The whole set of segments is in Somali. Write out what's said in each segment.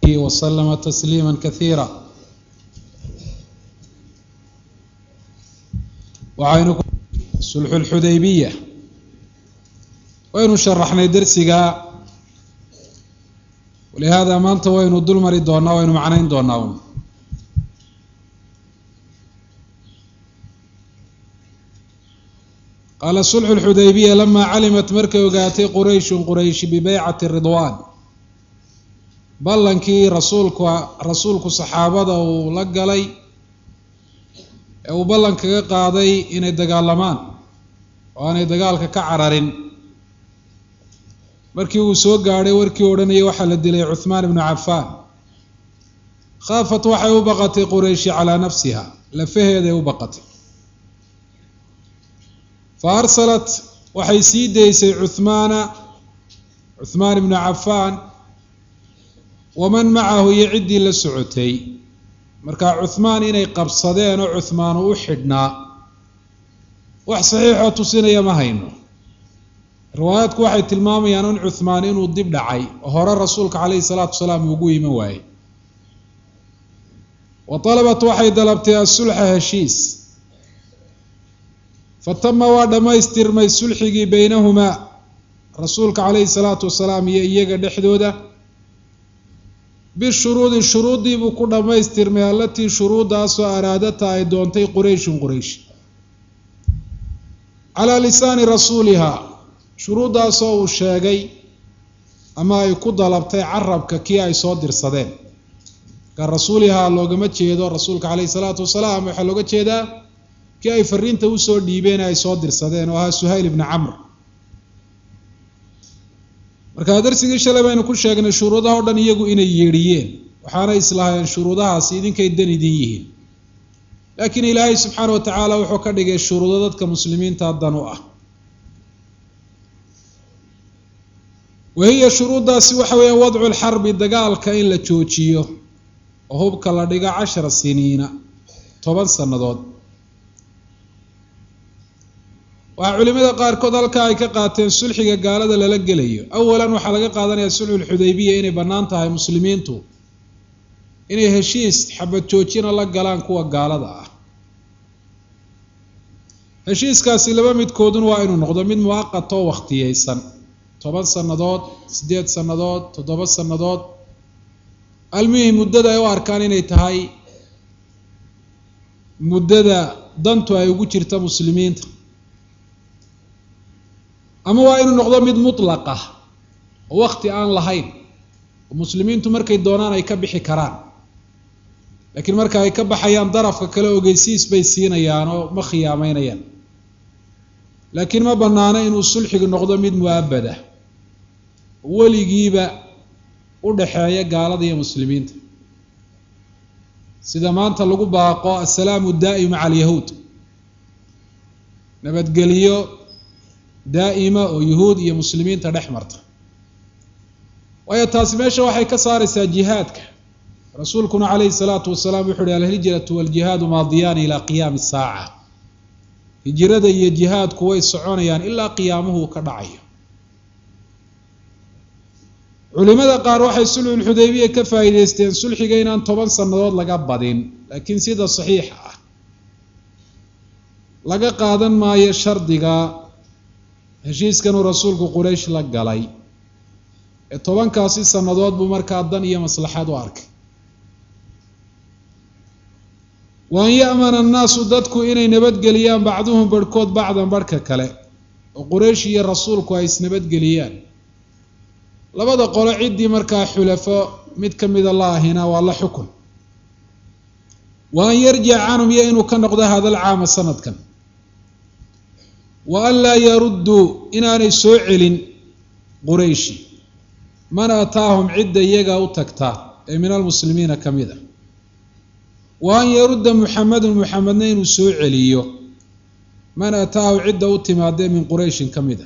وسلم تسليما كثيرا waxaynu sulxu lxudaybiya waynu sharaxnay dersiga walihaada maanta waynu dul mari doonaa waynu macnayn doonaa un qaala sulxu lxudaybiya lamaa calimat markay ogaatay qurayshun qurayshi bibeycati ridwaan ballankii rasuulku rasuulku saxaabada uu la galay ee uu ballan kaga qaaday inay dagaalamaan oo aanay dagaalka ka cararin markii uu soo gaadhay warkii odhanayay waxaa la dilay cuhmaan ibnu cafaan khaafat waxay u baqatay qurayshi calaa nafsiha lafaheeday u baqatay fa arsalat waxay sii daysay cuhmaana cuhmaan ibnu cafaan waman macahu iyo ciddii la socotay markaa cuhmaan inay qabsadeen oo cuhmaan uu u xidhnaa wax saxiixoo tusinaya ma hayno riwaayaadku waxay tilmaamayaan in cuhmaan inuu dib dhacay oo hore rasuulka calayhi salaatu wasalaam ugu iman waayey wa talabat waxay dalabtay asulxa heshiis fatama waa dhammaystirmay sulxigii beynahumaa rasuulka calayhi salaatu wasalaam iyo iyaga dhexdooda bishuruudi shuruuddii buu ku dhammaystirmay allatii shuruuddaasoo araadata ay doontay qurayshun quraysh calaa lisaani rasuulihaa shuruuddaasoo uu sheegay ama ay ku dalabtay carabka kii ay soo dirsadeen ka rasuulihaa loogama jeedo rasuulka caleyhi salaatu wasalaam waxaa looga jeedaa kii ay fariinta usoo dhiibeen ay soo dirsadeen oo ahaa suhayl ibni camr markaa darsigii shalay baynu ku sheegnay shuruudaha o dhan iyagu inay yeedhiyeen waxaana islahaayeen shuruudahaasi idinkay dan idin yihiin laakiin ilaahay subxaana wa tacaala wuxuu ka dhigay shuruudo dadka muslimiinta dan u ah wahiya shuruuddaasi waxa weeyaan wadcu lxarbi dagaalka in la joojiyo oo hubka la dhigo cashara siniina toban sannadood waxaa culimada qaarkood halkaa ay ka qaateen sulxiga gaalada lala gelayo awalan waxaa laga qaadanayaa sulxulxudaybiya inay bannaan tahay muslimiintu inay heshiis xabad joojina la galaan kuwa gaalada ah heshiiskaasi laba midkoodun waa inuu noqdo mid muwaqat oo wakhtiyeysan toban sannadood siddeed sannadood toddoba sannadood almihim muddada ay u arkaan inay tahay muddada dantu ay ugu jirta muslimiinta ama waa inuu noqdo mid mutlaq ah oo wakti aan lahayn oo muslimiintu markay doonaan ay ka bixi karaan laakiin marka ay ka baxayaan darafka kale ogeysiis bay siinayaan oo ma khiyaameynayaan laakiin ma bannaano inuu sulxigu noqdo mid mu-abada weligiiba u dhaxeeya gaalada iyo muslimiinta sida maanta lagu baaqo assalaamu daa'im maca alyahuud nabadgeliyo daa'ima oo yuhuud iyo muslimiinta dhex marta waayo taasi meesha waxay ka saaraysaa jihaadka rasuulkuna calayhi salaatu wasalaam wuxu uhi alhijratu waljihaadu maadiyaani ilaa qiyaami saaca hijrada iyo jihaadku way soconayaan ilaa qiyaamuhu ka dhacayo culimada qaar waxay sulxulxudaybiya ka faa'iideysteen sulxiga inaan toban sannadood laga badin laakiin sida saxiixa ah laga qaadan maayo shardiga heshiiskanuu rasuulku quraysh la galay ee tobankaasi sannadood buu markaa dan iyo maslaxad u arkay wa an ya'mana annaasu dadku inay nabadgeliyaan bacduhum barhkood bacdan barhka kale oo quraysh iyo rasuulku ay isnabadgeliyaan labada qolo ciddii markaa xulafo mid ka mida la ahina waa la xukun wa an yarjica canhum iyo inuu ka noqdo hadal caama sanadkan wa an laa yarudduu inaanay soo celin qurayshi man ataahum cidda iyaga u tagtaa ee min almuslimiina ka mid a wa an yarudda muxamedun muxamedna inuu soo celiyo man ataahu cidda u timaadee min qurayshin ka mid a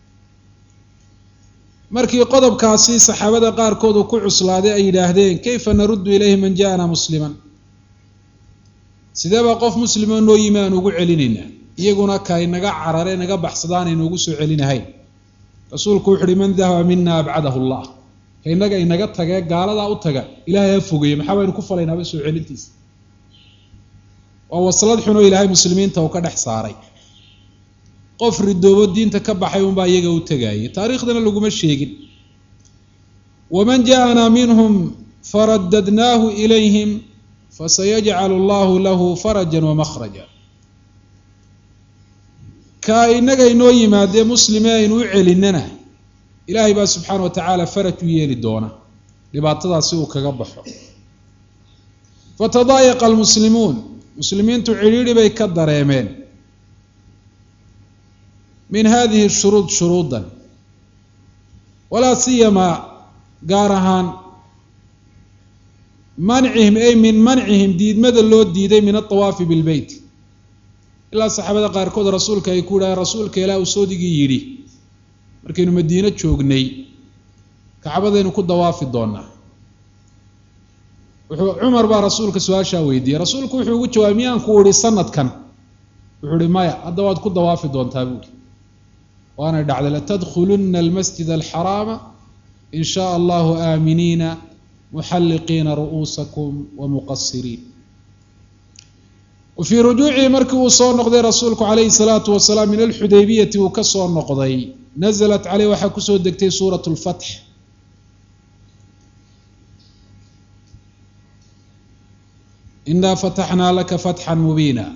markii qodobkaasi saxaabada qaarkood uu ku cuslaaday ay yidhaahdeen kayfa naruddu ilayhi man ja'ana musliman sidee baa qof muslimo noo yimi aan ugu celinaynaa iyaguna kay naga carare naga baxsadaan aynu ugu soo celinahayn rasuulku wuxu uhi man dahaba mina abcadahu llah ka innaga inaga tagee gaaladaa u taga ilaahay ha fogeeye maxaa baynu ku falaynaaba soo celintiisa waa waslad xunoo ilaahay muslimiinta uu ka dhex saaray qof ridoobo diinta ka baxay unbaa iyaga u tegayay taariikhdana laguma sheegin waman ja'anaa minhum faradadnaahu ilayhim fasayajcalu allahu lahu farajan wamakhraja ka inaga inoo yimaadee muslime aynu u celinana ilaahay baa subxaana wa tacaala faraj u yeeli doona dhibaatadaas si uu kaga baxo fatadaayaqa almuslimuun muslimiintu cidhiidhi bay ka dareemeen min hadihi shuruud shuruudan walaa siyamaa gaar ahaan mancihim ay min mancihim diidmada loo diiday min aawaafi bilbeyt ilaa saxaabada qaarkood rasuulka ay ku yidhaaheen rasuulka ilaah uu soodigii yidhi markaynu madiino joognay kacbadaynu ku dawaafi doonaa wuxuu cumar baa rasuulka su-aashaa weydiiyey rasuulku wuxuu ugu jawaabay miyaan ku idhi sanadkan wuxuu ihi maya hadda waad ku dawaafi doontaa buuri waanay dhacday latadkhuluna almasjid alxaraama in shaa allahu aaminiina muxalliqiina ru'uusakum wamuqasiriin wafii rujuucihi markii uu soo noqday rasuulku calayhi salaatu wasalaam min alxudaybiyati uu ka soo noqday nasalat caleyh waxaa kusoo degtay suurat lfatx inaa fataxnaa laka fatxan mubiina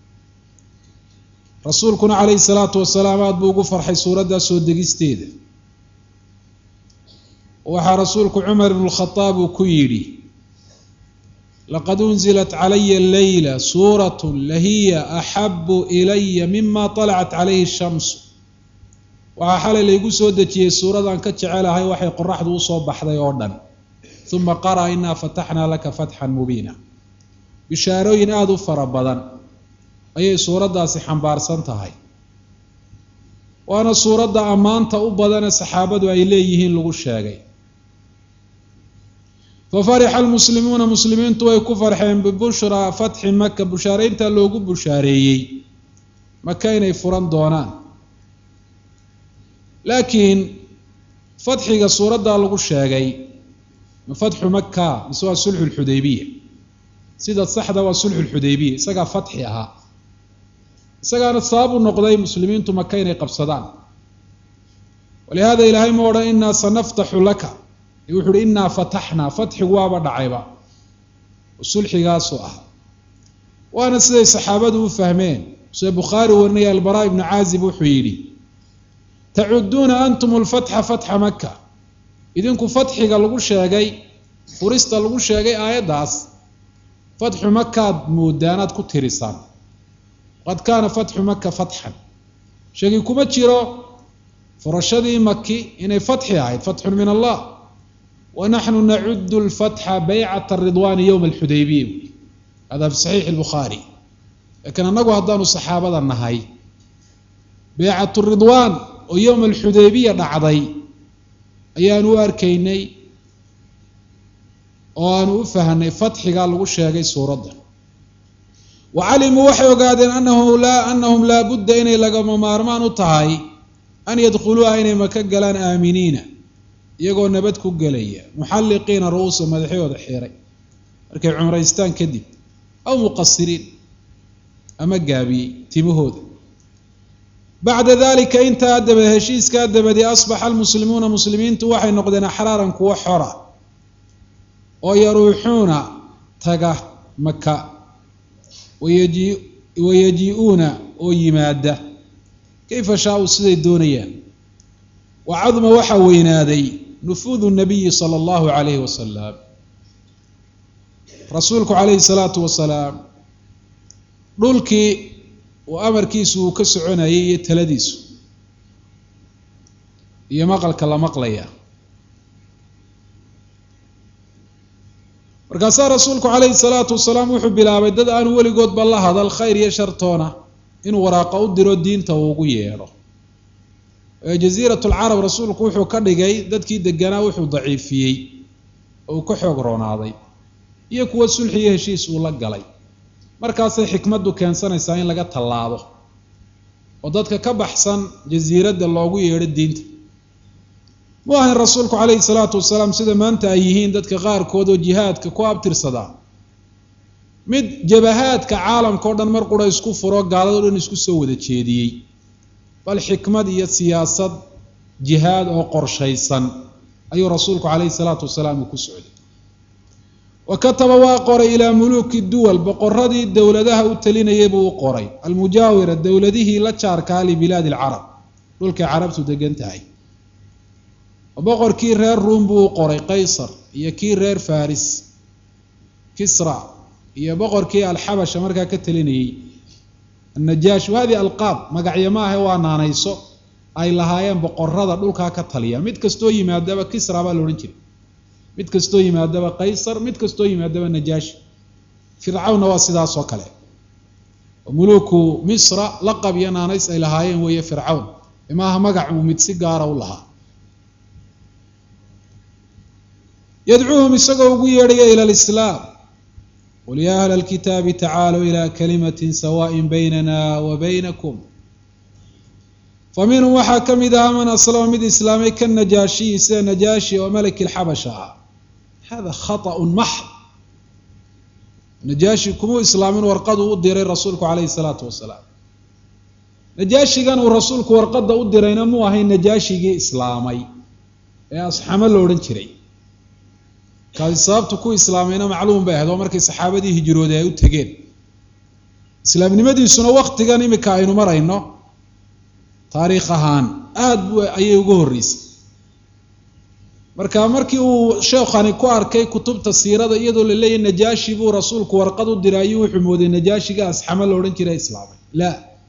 rasuulkuna calayhi salaatu wasalaam aada buu ugu farxay suuraddaa soo degisteeda waxaa rasuulku cumar ibnu lkhadaab uu ku yidhi laqad unzilat calaya leyla suurat lahiya axabu ilaya mima طalacat calayhi shamsu waxaa xalay laygu soo dejiyey suuradaan ka jecelahay waxay qoraxdu usoo baxday oo dhan uma qara'a inaa fataxnaa laka fatxan mubiina bishaarooyin aada u fara badan ayay suuraddaasi xambaarsan tahay waana suuradda ammaanta u badane saxaabadu ay leeyihiin lagu sheegay fafarixa almuslimuuna muslimiintu way ku farxeen bibushraa fatxi maka bushaareynta loogu bushaareeyey maka inay furan doonaan laakiin fatxiga suuraddaa lagu sheegay ma fatxu maka mise waa sulxu lxudaybiya sida saxda waa sulxu lxudaybiya isagaa fatxi ahaa isagaana sabab u noqday muslimiintu maka inay qabsadaan walihada ilaahay ma odhan inaa sanaftaxu laka wuxu uhi inaa fataxnaa fatxigu waaba dhacayba sulxigaasu ah waana siday saxaabadu u fahmeen sida bukhaari warinaya albaraa ibnu caazib wuxuu yidhi tacuduuna antum lfatxa fatxa maka idinku fatxiga lagu sheegay furista lagu sheegay aayaddaas fatxu makaad moodaanaad ku tirisaan qad kaana fatxu maka fatxan sheegi kuma jiro furashadii maki inay fatxi ahayd fatxun min allah wanaxnu nacudu lfatxa baycat ridwaani yowma alxudaybiya hada fi saxiixi lbukhaari laakiin annagu haddaanu saxaabada nahay baycat ridwaan oo yowma alxudaybiya dhacday ayaanu u arkaynay oo aanu u fahnay fatxigaa lagu sheegay suuradda wa calimuu waxay ogaadeen anahu laa anahum laa budda inay lagama maarmaan u tahay an yadkhuluuha inay maka galaan aaminiina iyagoo nabad ku gelaya muxalliqiina ru-uusa madaxyooda xiray markay cumraystaan kadib aw muqasiriin ama gaabiyey timahooda bacda dalika intaa dabad heshiiskaa dabadii asbaxa almuslimuuna muslimiintu waxay noqdeen axraaran kuwo xora oo yaruuxuuna taga maka wayajii-uuna oo yimaada kayfa shaa-u siday doonayaan wa caduma waxaa weynaaday nufuudu nabiyi sala allahu calayhi wasalam rasuulku calayhi salaatu wasalaam dhulkii uu amarkiisu uu ka soconayay iyo taladiisu iyo maqalka la maqlaya markaasaa rasuulku calayhi salaatu wasalaam wuxuu bilaabay dad aanu weligoodba la hadal khayr iyo shartoona inuu waraaqa u diro diinta uu ugu yeedho jaziirat lcarab rasuulku wuxuu ka dhigay dadkii deganaa wuxuu daciifiyey oo uu ka xoog roonaaday iyo kuwo sulxi iyo heshiis uu la galay markaasay xikmaddu keensanaysaa in laga tallaabo oo dadka ka baxsan jasiiradda loogu yeedho diinta mu ahayn rasuulku calayhi salaatu wasalaam sida maanta ay yihiin dadka qaarkood oo jihaadka ku abtirsadaa mid jabahaadka caalamka o dhan mar qura isku furo gaalado dhan isku soo wada jeediyey bal xikmad iyo siyaasad jihaad oo qorshaysan ayuu rasuulku calayhi salaatu wasalaam uu ku socday wa kataba waa qoray ilaa muluuki duwal boqoradii dowladaha u talinayay buu u qoray almujaawira dowladihii la jaarkaa libilaadi alcarab dhulkay carabtu degan tahay boqorkii reer ruum buu u qoray qaysar iyo kii reer faris kisra iyo boqorkii alxabasha markaa ka talinayey annajaash hadi alqaab magacyo maahe waa naanayso ay lahaayeen boqorada dhulkaa ka taliya mid kastoo yimaadaba kisra baa la odhan jiray mid kastoo yimaadaba qaysar mid kastoo yimaadaba najaashi fircawnna waa sidaas oo kale muluuku misra laqab iyo naanays ay lahaayeen weeye fircawn imaaha magac uu mid si gaara u lahaa yadcuuhum isagoo ugu yeedhaya ila alislaam qul yaa ahla alkitaabi tacaaluu ilaa kalimatin sawaaءin baynana wa baynakum fa minhum waxaa ka mid ahaa man aslama mid islaamay ka najaashiyi sida najaashi oo malaki lxabasha ah hada khaطأu maxd najaashi kumuu islaamin warqaduu u diray rasuulku calayhi salaatu wasalaam najaashigan uu rasuulku warqadda u dirayna muu ahayn najaashigii islaamay ee asxamo la odhan jiray kaasi sababtu ku islaamayna macluum bay ahayd oo markay saxaabadii hijrooday ay u tegeen islaamnimadiisuna waktigan imika aynu marayno taariikh ahaan aada bu ayay uga horreysay marka markii uu sheekhani ku arkay kutubta siirada iyadoo la leeyahy najaashi buu rasuulku warqad u diray ayuu wuxuu mooday najaashiga asxamo la odhan jiray islaamay la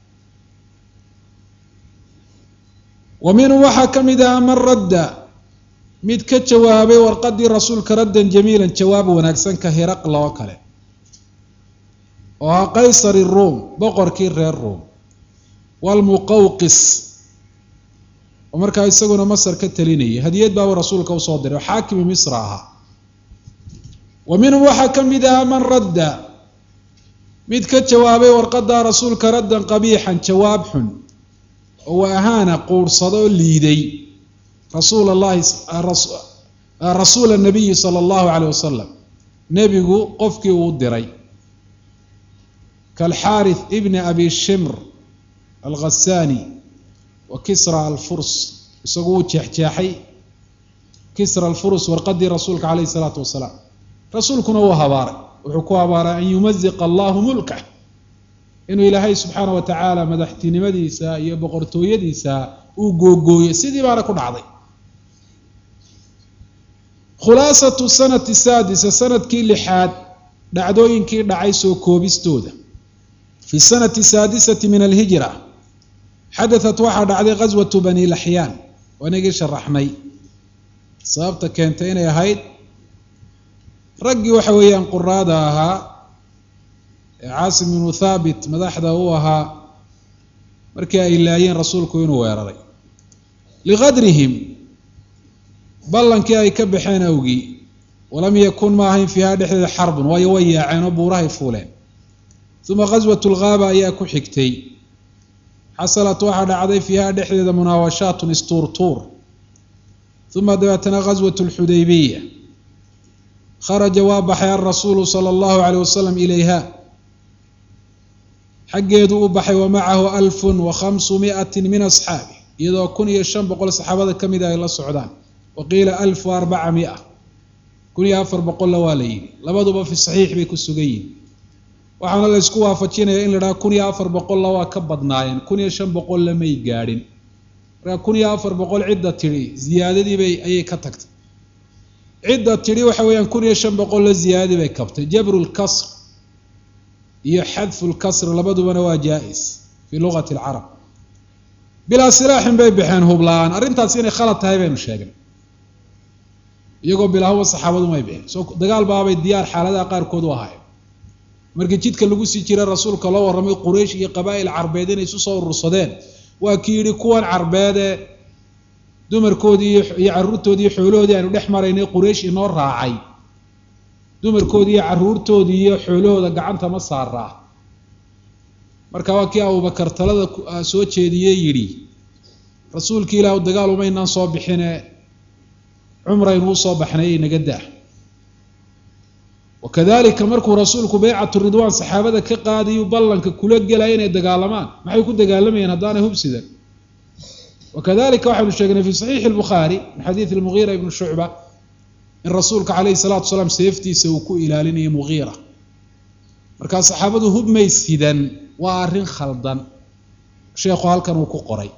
wa minhum waxaa ka mid ahaa man radda mid ka jawaabay warqadii rasuulka raddan jamiilan jawaab wanaagsan ka hiraqla oo kale oo ahaa qaysari ruum boqorkii reer ruum walmuqawqis oo markaa isaguna masar ka talinayay hadiyad baabuu rasuulka usoo diray oo xaakimi misra ahaa wa minhum waxaa ka mid ahaa man radda mid ka jawaabay warqadaa rasuulka raddan qabiixan jawaab xun oo wa ahaana quursado oo liiday rasuul allahi rasuula nabiyi sala allahu caleyh wasalam nebigu qofkii uu diray kaalxaarith ibni abi shimr alghasani wa kisra alfurs isagu uu jeexjeexay kisra alfurs warqadii rasuulka caleyhi salaatu wasalaam rasuulkuna wuu habaaray wuxuu ku habaaray an yumaziqa allahu mulkah inuu ilaahay subxaana wa tacaala madaxtinimadiisa iyo boqortooyadiisa uu googooyey sidii baana ku dhacday khulaasatu sanati saadisa sanadkii lixaad dhacdooyinkii dhacay soo koobistooda fi sanati saadisati min alhijra xadatat waxaa dhacday ghaswatu bani laxyaan wanagii sharaxnay sababta keentay inay ahayd raggii waxa weeyaan quraada ahaa ee caasim ibnu thaabit madaxda u ahaa markii ay laayeen rasuulku inuu weeraray liqadrihim ballankii ay ka baxeen awgii walam yakun ma ahayn fiiha dhexdeeda xarbun waayo way yaaceen oo buurahay fuuleen uma ghaswatu lghaaba ayaa ku xigtay xasalat waxaa dhacday fiiha dhexdeeda munaawashaatun istuurtuur uma dabeetana ghaswatu lxudaybiya kharaja waa baxay alrasuulu sala allahu caleyh wasalam ilayha xaggeedu u baxay wa macahu alfun wa khamsu miatin min asxaabi iyadoo kun iyo shan boqol saxaabada ka mida ay la socdaan wa qiila alf wa arbaca mia kun iyo afar boqolla waa la yidhi labaduba fi saxiix bay ku sugan yihin waxaana la ysku waafajinaya in la dhaha kun iyo afar boqolla waa ka badnaayeen kun iyo shan boqolla may gaadhin markaa kun iyo afar boqol cidda tidhi ziyaadadiibay ayay ka tagtay cidda tidhi waxa weeyaan kun iyo shan boqolla ziyaadadii bay kabtay jabru lkasr iyo xadfu lkasr labadubana waa jaa-is fii luqati alcarab bilaa silaaxin bay baxeen hubla-aan arrintaas inay khalad tahay baynu sheegnay iyagoo bilaahuba saxaabadu may bixin soo dagaal baabay diyaar xaaladaha qaarkood u ahaayeen markii jidka lagu sii jiray rasuulka loo warramay quraysh iyo qabaa'il carbeed inay isu soo urursadeen waa kii yidhi kuwan carbeede dumarkoodii iyo carruurtoodii iyo xoolahoodii aynu dhex maraynay quraysh inoo raacay dumarkoodii iyo carruurtoodii iyo xoolahooda gacanta ma saaraa marka waa kii abubakar talada soo jeediyey yidhi rasuulkii ilaahu dagaal umaynaan soo bixine cumraynu usoo baxnay inaga daa wakadalika markuu rasuulku beycatu ridwaan saxaabada ka qaadayu ballanka kula gelaya inay dagaalamaan maxay ku dagaalamayeen haddaanay hubsidan wakadalika waxaynu sheegnay fi saxiixi lbukhaari min xadiidi lmugiira ibni shucba in rasuulka calayhi salatu salaam seeftiisa uu ku ilaalinayo mugiira markaa saxaabadu hubmay sidan waa arrin khaldan sheekhu halkan uu ku qoray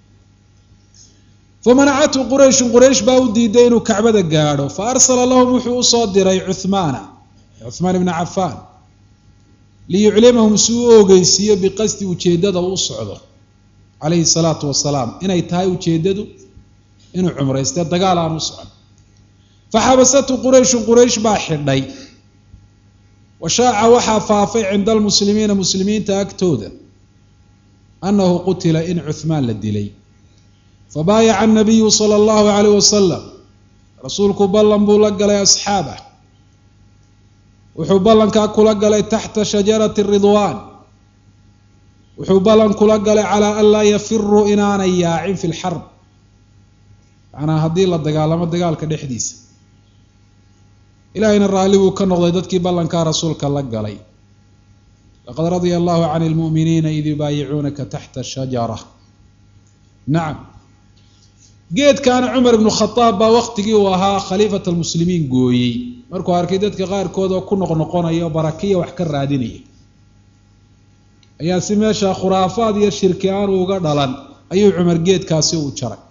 famanacathu qurayshun quraysh baa u diiday inuu kacbada gaadho fa arsala lahum wuxuu usoo diray cuhmaana cuhmaan ibna cafaan liyuclimahum si u ogeysiiyo biqasdi ujeeddada uu socdo calayhi salaatu wasalaam inay tahay ujeeddadu inuu cumrayste dagaal aan u socon faxabasathu qurayshun quraysh baa xidhay washaaca waxaa faafay cinda almuslimiina muslimiinta agtooda annahu qutila in cuhmaan la dilay fabaayaca anabiyu sala allahu calayh wasalam rasuulku ballan buu la galay asxaabah wuxuu ballankaa kula galay taxta shajarati ridwaan wuxuu ballan kula galay calaa an laa yafiruu inaanay yaacin fi lxarb macnaa haddii la dagaalamo dagaalka dhexdiisa ilaahayna raalli buu ka noqday dadkii ballankaa rasuulka la galay laqad radia allahu can lmu'miniina id yubaayicuunaka taxta shajara nacam geedkaana cumar ibnu khadaab baa waqtigii uu ahaa khaliifat almuslimiin gooyey markuu arkay dadka qaarkood oo ku noqnoqonaya oo barakiya wax ka raadinaya ayaa si meesha khuraafaad iyo shirki aanu uga dhalan ayuu cumar geedkaasi u jaray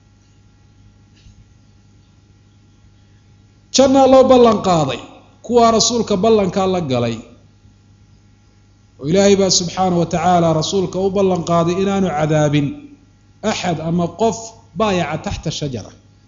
jannaa loo ballan qaaday kuwaa rasuulka ballankaa la galay oo ilaahay baa subxaana wa tacaala rasuulka u ballan qaaday inaanu cadaabin axad ama qof baayaca taxta shajara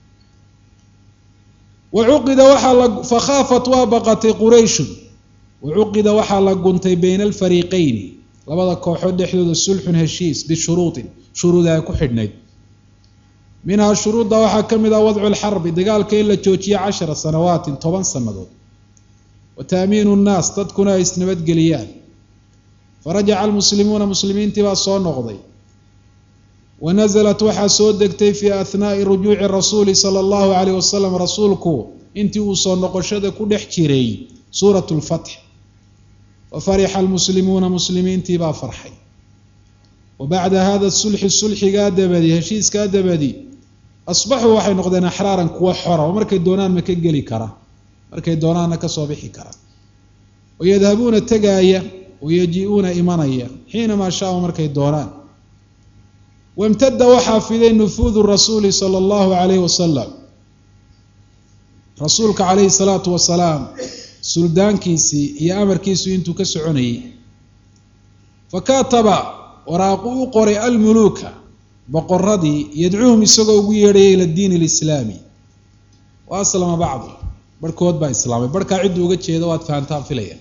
wacuqida waxaa la fakhaafat waa baqatay qurayshun wacuqida waxaa la guntay bayna alfariiqeyni labada kooxood dhexdooda sulxun heshiis bishuruudin shuruud ay ku xidhnayd minhaa shuruudda waxaa ka mid ah wadcu lxarbi dagaalka in la joojiyo cashara sanawaatin toban sannadood wa taamiinu nnaas dadkuna ay isnabadgeliyaan farajaca almuslimuuna muslimiintii baa soo noqday wa nasalat waxaa soo degtay fii ahnaa'i rujuuci rasuuli sala allahu calayh wasalam rasuulku intii uu soo noqoshada ku dhex jiray suurat lfatx wa farixa almuslimuuna muslimiintii baa farxay wa bacda hada sulxi sulxigaa dabadi heshiiskaa dabadi asbaxuu waxay noqdeen axraaran kuwa xora oo markay doonaan ma ka geli kara markay doonaanna kasoo bixi kara wayadhabuuna tegaaya wayaji-uuna imanaya xiinamaa shaau markay doonaan wamtada waxaa fiday nufuudu rasuuli sala allahu calayhi wasalam rasuulka calayhi salaatu wasalaam suldaankiisii iyo amarkiisu intuu ka soconayay fakataba waraaqu u qoray almuluuka boqoradii yadcuuhum isagoo ugu yeedhaya ila diin alislaami wa aslama bacdu barhkood baa islaamay barhkaa ciddu uga jeeda waad fahantaan filaya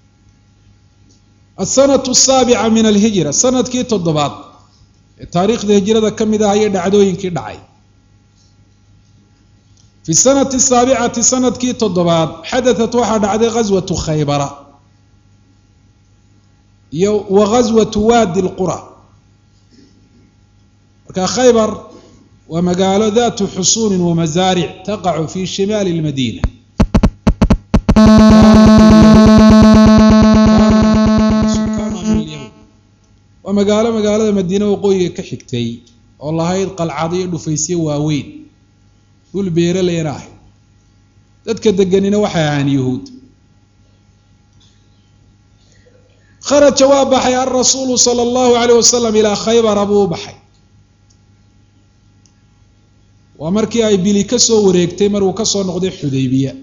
asanatu asaabica min alhijra sanadkii toddobaad ee taariikhda hijrada ka mid ah iyo dhacdooyinkii dhacay fi sanati saabicati sanadkii toddobaad xadatat waxaa dhacday ghaswatu khaybara iyo wa ghaswatu waadi lqura marka khaybar waa magaalo datu xusuunin wamasaaric taqacu fi shimaali lmadiina waa magaalo magaalada madiine waqooyiga ka xigtay oo lahayd qalcado iyo dhufaysyo waaweyn dhul beeraleyna ahayd dadka deganina waxay ahaan yuhuud kharaja waa baxay alrasuulu sala allahu alayh wasalam ilaa khaybara buu u baxay waa markii ay bili ka soo wareegtay maruu ka soo noqday xudaybiya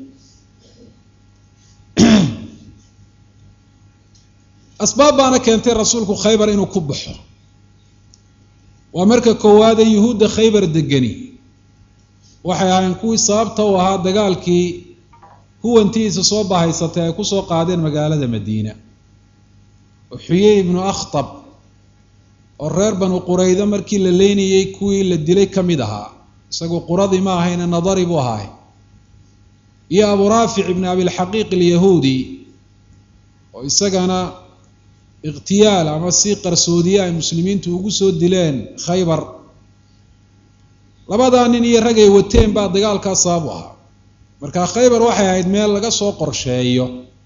asbaab baana keentay rasuulku khaybar inuu ku baxo waa marka koowaade yuhuudda khaybar degani waxay ahayn kuwii sababta u ahaa dagaalkii huwantiisa soo bahaysatay ay kusoo qaadeen magaalada madiina oo xuyey ibnu akhtab oo reer banu quraydo markii la leynayey kuwii la dilay ka mid ahaa isagu quradii ma ahayne nadari buu ahaay iyo abu raafic ibn abilxaqiiq alyahuudi oo isagana ikhtiyaal ama si qarsoodiye ay muslimiintu ugu soo dileen khaybar labadaa nin iyo ragay wateen baa dagaalkaa sabab u ahaa marka khaybar waxay ahayd meel laga soo qorsheeyo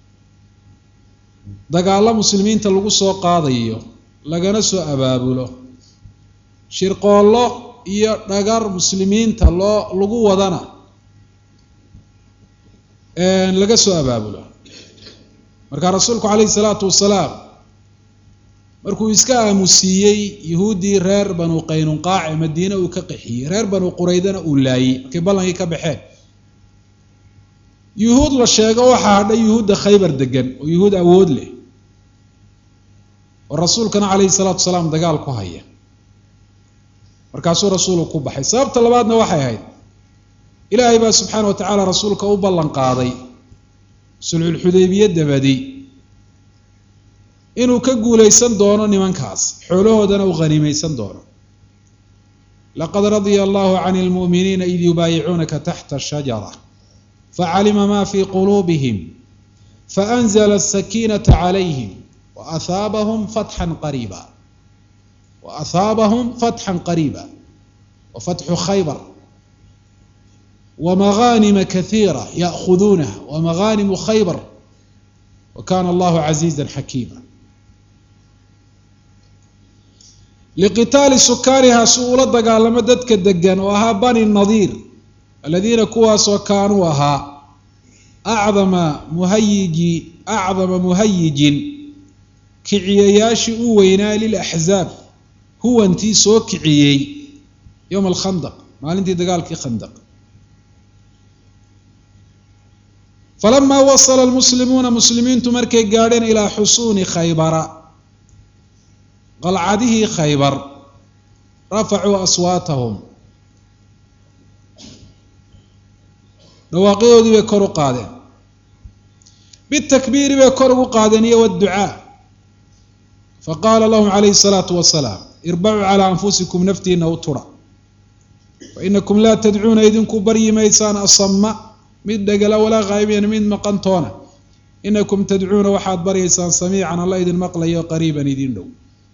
dagaallo muslimiinta lagu soo qaadayo lagana soo abaabulo shirqoollo iyo dhagar muslimiinta loo lagu wadana laga soo abaabulo marka rasuulku calayhi salaatu wasalaam markuu iska aamusiiyey yuhuuddii reer banu qaynunqaac ee madiine uu ka qaxiyey reer banu quraydana uu laayey markay ballankii ka baxeen yuhuud la sheego waxaa hadhay yuhuudda khaybar degan oo yuhuud awood leh oo rasuulkana calayhi salaatu wasalaam dagaal ku haya markaasuu rasuulku ku baxay sababta labaadna waxay ahayd ilaahay baa subxaana wa tacaala rasuulka u ballan qaaday sulxulxudaybiye dabadi inuu ka guulaysan doono nimankaas xoolahoodana uu haniimaysan doono laqad radia allahu can lmu'miniina id yubaayicuunaka taxta shajara facalima ma fi quluubihim faanzla asakiinata calayhim waahaabahum fatxan qariiba waahaabahum fatxan qariiba wa fatxu khaybar wamaghanima kaiira ya'khuduunaha wamaghaanimu khaybar wa kana allahu casiiza xakiima liqitaali sukaaniha si uula dagaalamo dadka degan oo ahaa bani nadiir aladiina kuwaasoo kaanuu ahaa acdama muhayiji acdama muhayijin kiciyayaashii u weynaa lilaxzaab huwantii soo kiciyey yowma alkhandaq maalintii dagaalkii khandaq falamaa wasala almuslimuuna muslimiintu markay gaadheen ilaa xusuuni khaybara qalcadihii khaybar rafacuu aswaatahum dhawaaqyadoodii bay kor u qaadeen bitakbiiri bay kor ugu qaadeen iyo wdducaa faqaala lahum calayhi salaatu wasalaam irbacuu calaa anfusikum naftiina u tura fainakum laa tadcuuna idinku baryi maysaan asama mid dhegala walaa khaa'ibiyan mid maqantoona inakum tadcuuna waxaad baryaysaan samiican alla idin maqlayo qariiban idin dhow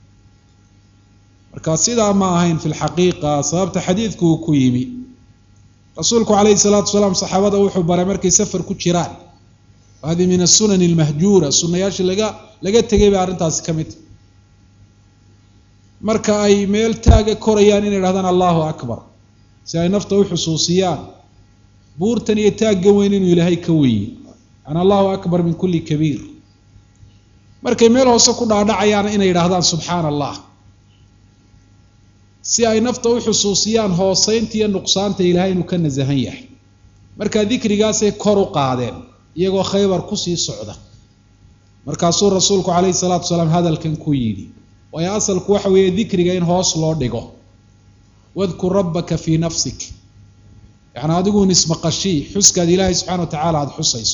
marka sidaa ma ahayn fi lxaqiiqa sababta xadiidku uu ku yimi rasuulku calayhi salaatu wasalaam saxaabada wuxuu baray markay safar ku jiraan hadi min asunani almahjuura sunayaashii laga laga tegay bay arrintaasi ka mid marka ay meel taaga korayaan inay dhahdaan allahu akbar si ay nafta u xusuusiyaan buurtan iyo taagga weyn inuu ilaahay ka weeye an allahu akbar min kulli kabiir markay meel hoose ku dhaadhacayaana inay yidhahdaan subxaana allah si ay nafta u xusuusiyaan hooseynta iyo nuqsaanta ilaahay inuu ka nasahan yahay markaa dikrigaasay kor u qaadeen iyagoo khaybar kusii socda markaasuu rasuulku calayhi salaatu wasalaam hadalkan ku yidhi waayo asalku waxa weeye dikriga in hoos loo dhigo wadkur rabbaka fii nafsik yacni adiguun ismaqashii xuskaad ilaahay subxana wa tacaala aada xusayso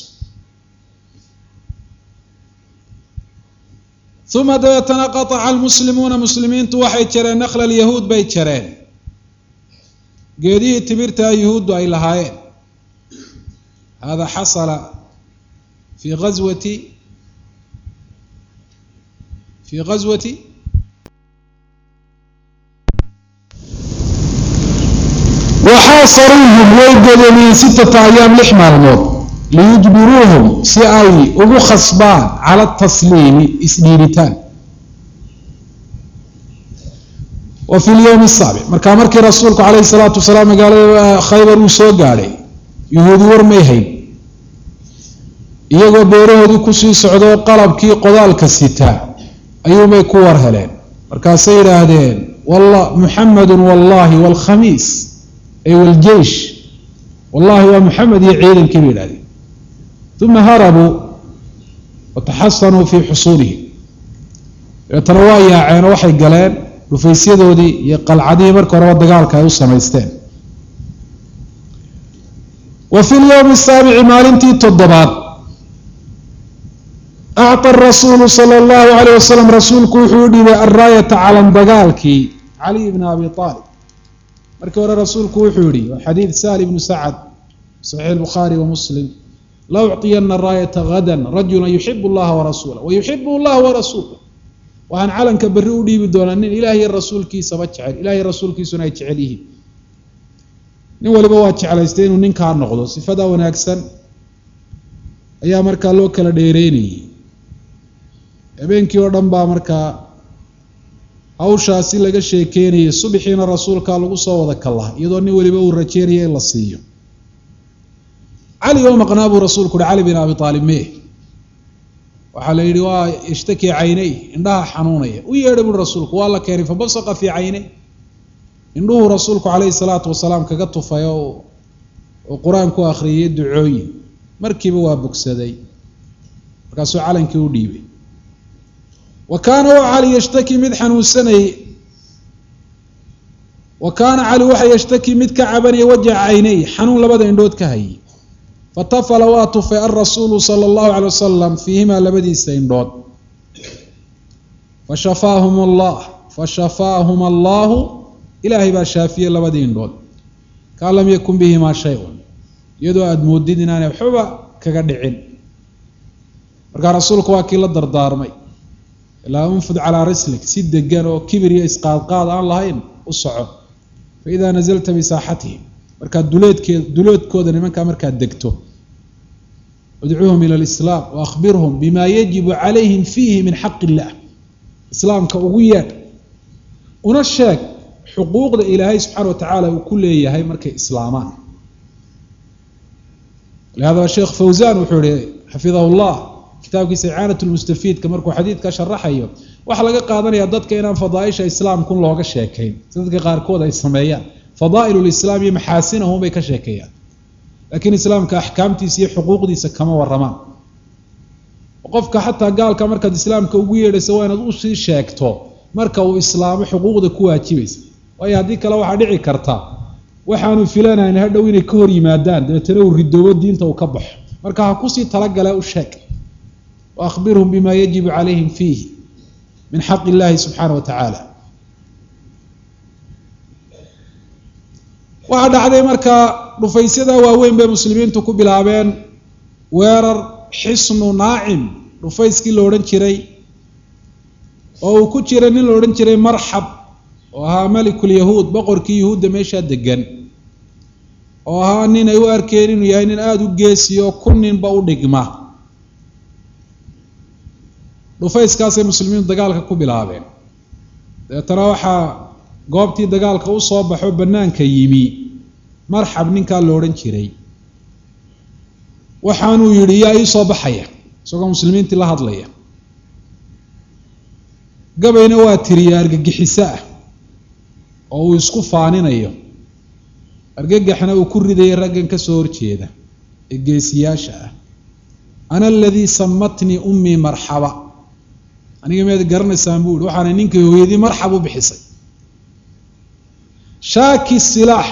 uma dabeetana qataca almuslimuuna muslimiintu waxay jareen nakla alyahuud bay jareen geedihii timirtaa yuhuuddu ay lahaayeen hada xasala fi gazwati fi gazwati waxaasaruuhum way godoomiyeen sittata ayaam lix maalmood liyujbiruuhum si ay ugu khasbaan cala tasliimi isdhiibitaan wa fi lyowmi asaabic markaa markii rasuulku calayhi salaatu wasalaam magaalada khaybar uu soo gaadhay yuhuudi war may hayn iyagoo beerahoodii kusii socdoo qalabkii qodaalka sitaa ayuumay ku war heleen markaasay yidhaahdeen walla muxamedun wallahi waalkhamiis ay waljeish wallahi waa muxamed iyo ciidankii bay yidhahdeen uma harabuu wataxasanuu fii xusuulihim dabeetana waa yaaceenoo waxay galeen dhufaysyadoodii iyo qalcadihii marka horeba dagaalka ay u samaysteen wa fi lyowmi asaabici maalintii toddobaad acطa rasuulu sala allahu alayh wasalam rasuulku wuxuu u dhibay alraayata calan dagaalkii caliy bna abi aalib markii hore rasuulku wuxuu yihi waa xadiid sahal ibnu sacad saxiix albukhaari wa muslim la ucطiyana raayata gada rajula yuxibu llaha warasuula wayuxibu llah warasuula waxaan calanka berri u dhiibi doonaa nin ilaah iyo rasuulkiisaba jecel ilahiy rasuulkiisuna ay jecel yihiin nin waliba waa jeclaystay inuu ninkaa noqdo sifada wanaagsan ayaa markaa loo kala dheereynayay habeenkii oo dhan baa markaa hawshaasi laga sheekeynayay subaxiina rasuulkaa lagu soo wada kallaha iyadoo nin weliba uu rajeynaya in la siiyo cali oo maqnaa buu rasuulku uhi cali bin abi aalib mee waxaa la yidhi waa ishtaki caynay indhaha xanuunaya u yeedha buui rasuulku waa la keenay fabasaqa fii caynay indhuhuu rasuulku calayhi salaatu wasalaam kaga tufay oo uu qur-aan ku akhriyay ducooyin markiiba waa bogsaday markaasuu calankii u dhiibay wa kaana waa cali yashtaki mid xanuunsanayay wa kaana cali waxa yashtaki mid ka cabanaya wajaca caynay xanuun labada indhood ka hayay fatafala waa tufay alrasuulu sala allahu calay wasalam fiihimaa labadiisa indhood fashafaahum allah fashafaahum allahu ilaahay baa shaafiyey labadii indhood kaan lam yakun bihimaa shay-un iyadoo aada moodid inaanay waxbaba kaga dhicin markaa rasuulku waa kii la dardaarmay ilaa unfud calaa rislik si degan oo kibir iyo isqaadqaad aan lahayn u soco fa idaa nazalta bisaaxatihim markaad duleedkee duleedkooda nimankaa markaad degto idcuuhum ila alislaam wa akhbirhum bima yajibu calayhim fiihi min xaq illah islaamka ugu yeedh una sheeg xuquuqda ilaahay subxaana wa tacaala uu ku leeyahay markay islaamaan lihadaba sheekh fawzan wuxuu ihi xafidahu llah kitaabkiisa icaanat lmustafiidka markuu xadiidka sharaxayo waxaa laga qaadanaya dadka inaan fadaaisha islaamkun looga sheekayn si dadka qaarkood ay sameeyaan fadaa'il lislaam iyo maxaasinahum bay ka sheekeeyaan laakiin islaamka axkaamtiisa iyo xuquuqdiisa kama waramaan qofka xataa gaalka markaad islaamka ugu yeedhaysa waa inaad usii sheegto marka uu islaamo xuquuqda ku waajibaysa waayo haddii kale waxaa dhici karta waxaanu filanayn hadhow inay ka hor yimaadaan dabeetana uu ridoobo diinta uu ka baxo marka ha kusii talagale u sheeg wa akhbirhum bima yajibu calayhim fiihi min xaq illahi subxaana wa tacaala waxaa dhacday markaa dhufaysyada waaweyn bay muslimiintu ku bilaabeen weerar xisnu naacim dhufayskii la odhan jiray oo uu ku jiray nin la odhan jiray marxab oo ahaa melikulyahuud boqorkii yahuudda meeshaa degan oo ahaa nin ay u arkeen inuu yahay nin aada u geesiyo kun ninba u dhigma dhufayskaasay muslimiintu dagaalka ku bilaabeen dabeetana waxaa goobtii dagaalka u soo baxo bannaanka yimi marxab ninkaa la odhan jiray waxaanuu yidhi yaa ii soo baxaya isagoo muslimiintii la hadlaya gabayna waa tiriya argagixiso ah oo uu isku faaninayo argagaxna uu ku ridayay raggan ka soo horjeeda ee geesiyaasha ah ana aladii samatnii ummii marxaba aniga miyaad garanaysaan buu ihi waxaana ninkii hooyadii marxab u bixisay shaaki silaax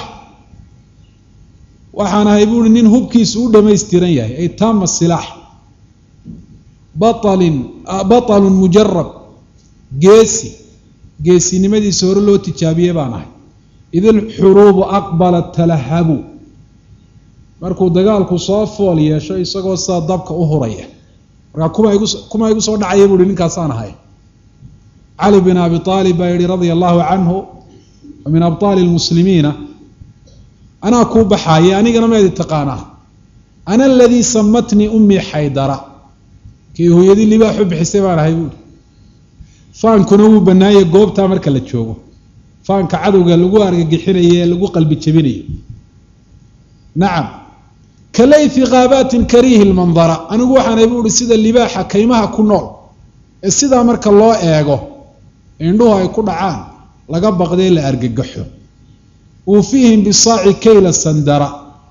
waxaan ahay buuhi nin hubkiisu u dhamaystiran yahay ay taama silaax batalin batalun mujarab geesi geesinimadiisa hore loo tijaabiyey baan ahay idil xuruubu aqbalat talahabu markuu dagaalku soo fool yeesho isagoo sidaa dabka u huraya markaa kuma igu kuma igu soo dhacaya buuhi ninkaasaan ahay cali bin abi aalib baa yihi radia allahu canhu wa min abطaali lmuslimiina anaa kuu baxaaya anigana meedi taqaanaa ana aladii samatnii ummii xaydara kii hooyadii libaaxu bixisay baan ahay buuhi faankuna wuu bannaanyay goobtaa marka la joogo faanka cadowga lagu argagixinayo ee lagu qalbi jebinayo nacam ka layfi kaabaatin kariihi lmandara anigu waxaanay buuhi sida libaaxa kaymaha ku nool ee sidaa marka loo eego indhuhu ay ku dhacaan laga baqday la argagaxo uufiihim bisaaci kayla sandara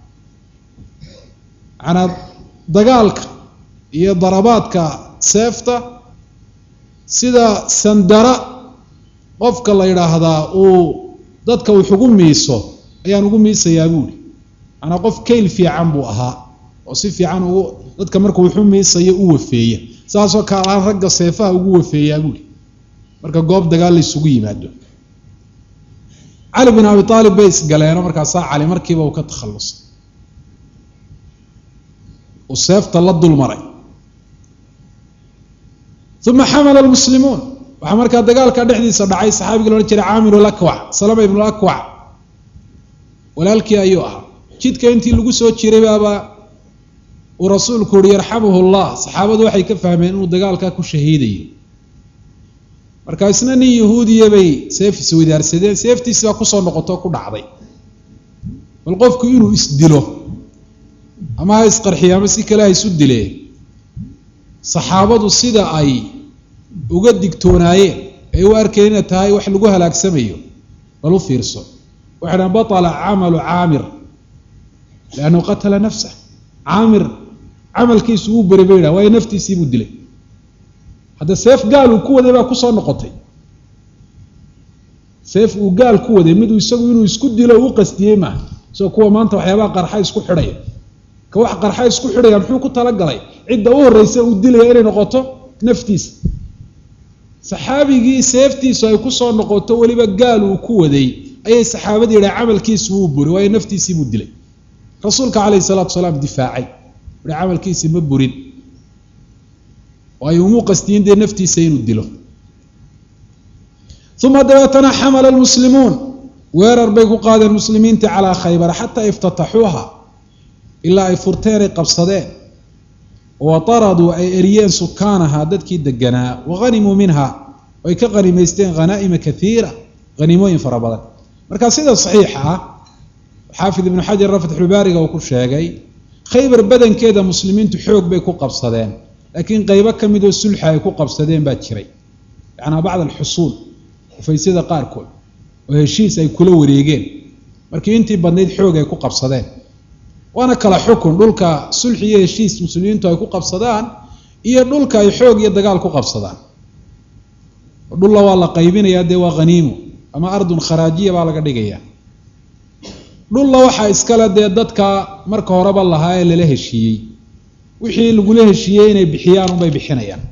manaa dagaalka iyo darabaadka seefta sida sandara qofka la yidhaahdaa uu dadka wax ugu miiso ayaan ugu miisayaa buuhi manaa qof kayl fiican buu ahaa oo si fiican ugu dadka markuu waxu miisayo u wafeeya saasoo kaalaan ragga seefaha ugu wafeeyaa buuhi marka goob dagaal la isugu yimaado cali bin abi aalib bay isgaleeno markaasaa cali markiiba uu ka takhallusay uu seefta la dul maray uma xamala lmuslimuun waxaa markaa dagaalka dhexdiisa dhacay saxaabigii loodhan jiray caamir lakwac salama ibnu lakwac walaalkii ayuu ahaa jidka intii lagu soo jiray baaba uu rasuulku uhi yarxamuhu llah saxaabadu waxay ka fahmeen inuu dagaalkaa ku shahiidayo marka isna nin yahuudiya bay seef iswadaarsadeen seeftiisi baa kusoo noqoto ku dhacday bal qofku inuu isdilo ama ha isqarxiyo ama si kale ha isu dilee saxaabadu sida ay uga digtoonaayeen ay u arkeen inay tahay wax lagu halaagsamayo bal u fiirso waxay dhahan batala camalu caamir liannahu qatala nafsah caamir camalkiisu uu beri bay yidhaha waayo naftiisii buu dilay hadda seef gaal uu ku waday baa kusoo noqotay seef uu gaal ku waday miduu isagu inuu isku dilo u qastiyey maaha isagoo kuwa maanta waxyaabaha qarxa isku xidhaya ka wax qarxa isku xidhaya muxuu ku talagalay cidda u horreysa uu dilaya inay noqoto naftiisa saxaabigii seeftiisu ay kusoo noqoto weliba gaal uu ku waday ayay saxaabadii yidhaha camalkiisu wuu buri waayo naftiisii buu dilay rasuulka calayhi salaatu salaam difaacay uhi camalkiisi ma burin waayo umuu qastiyin dee naftiisa inuu dilo uma dabeetana xamala lmuslimuun weerar bay ku qaadeen muslimiintii calaa khaybara xataa iftataxuuha ilaa ay furteen ay qabsadeen wa taraduu ay eriyeen sukaanaha dadkii deganaa wahanimuu minha ay ka hanimaysteen hanaa'ima kaiira hanimooyin fara badan marka sida saxiixa ah xaafid ibnu xajarna fatxulbaariga uu ku sheegay khaybar badankeeda muslimiintu xoog bay ku qabsadeen laakiin qeybo ka midoo sulxa ay ku qabsadeen baa jiray yacnaa bacd alxusuul ufaysyada qaarkood oo heshiis ay kula wareegeen markii intii badnayd xoog ay ku qabsadeen waana kala xukun dhulka sulxi iyo heshiis muslimiintu ay ku qabsadaan iyo dhulka ay xoog iyo dagaal ku qabsadaan dhulla waa la qaybinayaa dee waa haniimo ama ardun kharaajiya baa laga dhigaya dhulla waxaa iskale dee dadka marka horeba lahaa ee lala heshiiyey wixii lagula heshiiyey inay bixiyaan unbay bixinayaan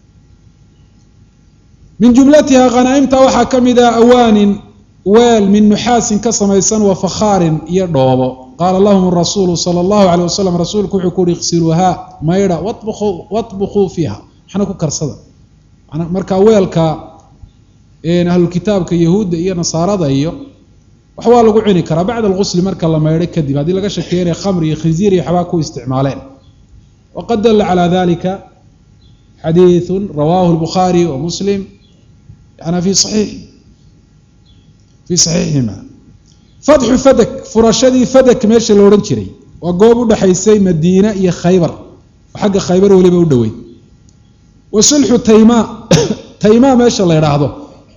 min jumlatiha khanaa'imta waxaa ka mid ah awaanin weel min nuxaasin ka samaysan wa fakhaarin iyo dhoobo qaala lahum rasuulu sala allahu caleyh wasalam rasuulku wuxuu ku uhi iqsiluuhaa maydha wabuu watbukuu fiiha waxna ku karsada marka weelka ahlulkitaabka yahuudda iyo nasaarada iyo wax waa lagu cuni karaa bacda alqusli marka la maydho kadib haddii laga shakeeya inay khamri iyo khinziir iyo waxbaa ku isticmaaleen waqad dalla calaa dalika xadiiثu rawaahu lbukhaari wa muslim yana fi saxiixi fii saxiixihima fatxu fadak furashadii fadak meesha la odhan jiray waa goob u dhexaysay madiina iyo khaybar oo xagga khaybar weliba u dhoweyd wa sulxu tayma tayma meesha la idhaahdo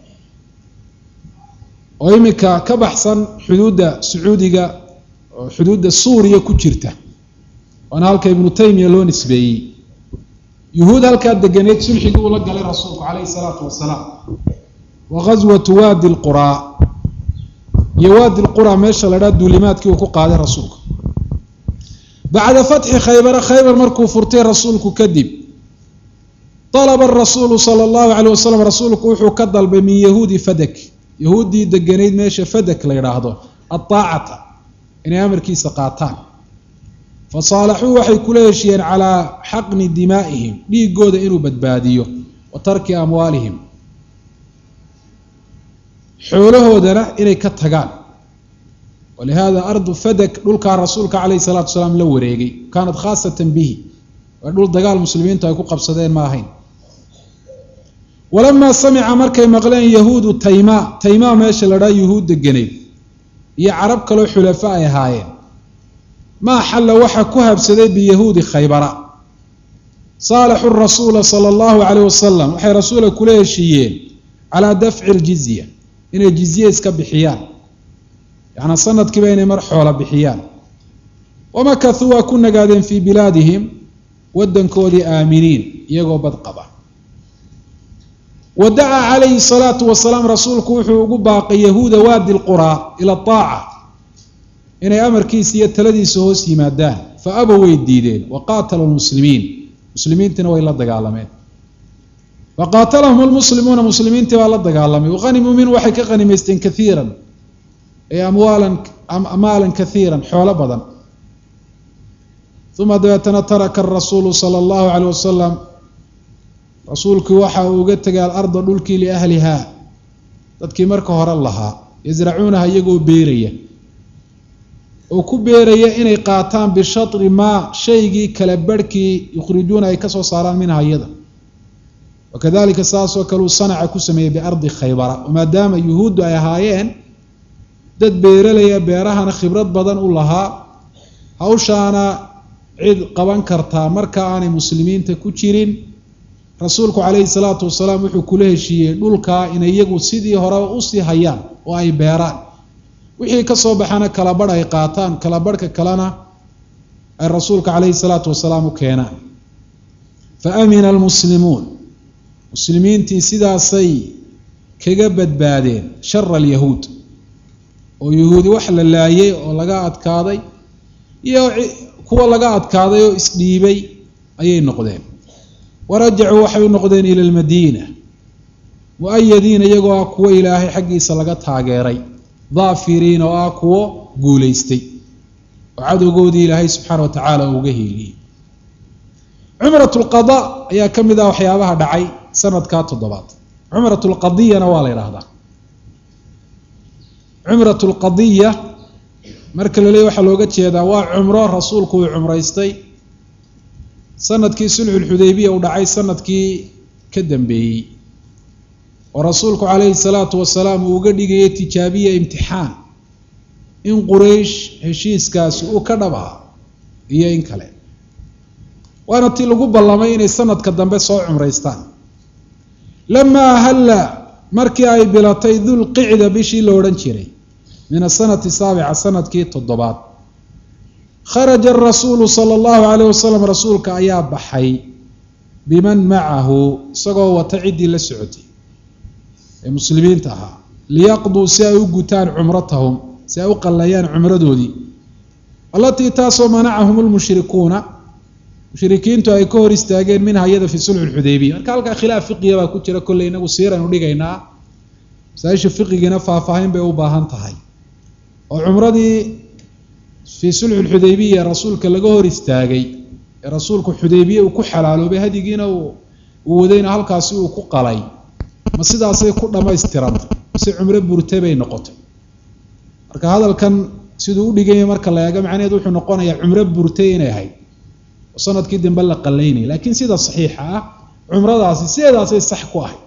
oo iminka ka baxsan xuduudda sacuudiga oo xuduudda suuriya ku jirta waana halka ibnu taymiya loo nisbeeyey yuhuud halkaa deganeed sulxigii uu la galay rasuulku calayhi salaatu wasalaam wa ghaswatu waadi lquraa iyo waadi lquraa meesha la dhaa duulimaadkii uu ku qaaday rasuulku bacda fatxi khaybara khaybar markuu furtay rasuulku kadib alaba arasuulu sala allahu caleyh wasalam rasuulku wuxuu ka dalbay min yahuudi fadak yahuuddii deganayd meesha fadak la yidhaahdo aaacata inay amarkiisa qaataan fa saalaxuu waxay kula heshiyeen calaa xaqni dimaa'ihim dhiigooda inuu badbaadiyo wa tarki amwaalihim xoolahoodana inay ka tagaan walihada ardu fadak dhulkaa rasuulka calayhi salaatu salaam la wareegay kaanat khaasatan bihi waa dhul dagaal muslimiintu ay ku qabsadeen ma ahayn walamaa samica markay maqleen yahuudu tayma taymaa meesha la dhaa yuhuud deganeyd iyo carab kaloo xulafa ay ahaayeen maa xalla waxa ku habsaday biyahuudi khaybara saalaxu rasuula sala allahu caleyh wasalam waxay rasuula kula heshiiyeen calaa dafci ljizya inay jizye iska bixiyaan yacnaa sanadkiiba inay mar xoola bixiyaan wamakahuu waa ku nagaadeen fii bilaadihim waddankoodii aaminiin iyagoo bad qaba wa dacaa calayhi salaatu wasalaam rasuulku wuxuu ugu baaqay yahuuda waadi lquraa ila aaca inay amarkiisa iyo taladiisa hoos yimaadaan fa abow way diideen wa qaatalu lmuslimiin muslimiintiina way la dagaalameen fa qaatalahum lmuslimuuna muslimiintii baa la dagaalamay wahanimuu minhu waxay ka hanimaysteen kaiiran ay amwaalan maalan kaiiran xoolo badan uma dabeetana taraka arasuulu sala allahu caleyh wasalam rasuulkii waxa uu uga tegay alarda dhulkii liahlihaa dadkii marka hore lahaa yasracuunaha iyagoo beeraya oo ku beeraya inay qaataan bishatri maa shaygii kala barhkii yukhrijuuna ay kasoo saaraan minha iyada wakadalika saasoo kale uu sanaca ku sameeyey biardi khaybara maadaama yuhuuddu ay ahaayeen dad beeralaya beerahana khibrad badan u lahaa hawshaana cid qaban kartaa marka aanay muslimiinta ku jirin rasuulku calayhi salaatu wasalaam wuxuu kula heshiiyey dhulkaa inay iyagu sidii horeba usii hayaan oo ay beeraan wixii kasoo baxana kala barh ay qaataan kala barhka kalena ay rasuulka calayhi salaatu wasalaam u keenaan fa amina almuslimuun muslimiintii sidaasay kaga badbaadeen shara alyahuud oo yahuudi wax la laayay oo laga adkaaday iyo kuwa laga adkaaday oo isdhiibay ayay noqdeen warajacuu waxay u noqdeen ila lmadiina mu-ayadiina iyagoo ah kuwo ilaahay xaggiisa laga taageeray daafiriin oo ah kuwo guulaystay oo cadowgoodii ilaahay subxaana wa tacaala uu uga hiiliyey cumrat lqada ayaa ka mid ah waxyaabaha dhacay sanadkaa toddobaad cumrat lqadiyana waa la yidhaahdaa cumrat lqadiya marka la leey waxaa looga jeedaa waa cumro rasuulku uu cumraystay sanadkii sulxulxudaybiya uu dhacay sanadkii ka dambeeyey oo rasuulku calayhi salaatu wasalaam uu uga dhigayay tijaabiya imtixaan in quraysh heshiiskaasi uu ka dhab aha iyo in kale waana tii lagu ballamay inay sanadka dambe soo cumraystaan lamaa ahalla markii ay bilatay dulqicda bishii la odhan jiray min asanati saabica sanadkii toddobaad kharaja arasuulu sala allahu calayh wasalam rasuulka ayaa baxay biman macahu isagoo wata ciddii la socotay ee muslimiinta ahaa liyaqduu si ay u gutaan cumratahum si ay u qallayaan cumradoodii allatii taasoo manacahum lmushrikuuna mushrikiintu ay ka hor istaageen minha iyada fi sulxi lxudaybiya marka halkaa khilaaf fiqiya baa ku jira kolley inagu siiraynu dhigaynaa masaaisha fiqigiina faahfaahin bay u baahan tahay oo cumradii fii sulxi lxudaybiya rasuulka laga hor istaagay ee rasuulku xudaybiye uu ku xalaaloobay hadigiina uu wadayna halkaasi uu ku qalay ma sidaasay ku dhammaystirantay si cumro burte bay noqotay marka hadalkan siduu u dhiganya marka la eego macnaheed wuxuu noqonayaa cumro burtay inay ahayd oo sanadkii dambe la qalaynaya laakiin sida saxiixa ah cumradaasi sideedaasay sax ku ahayd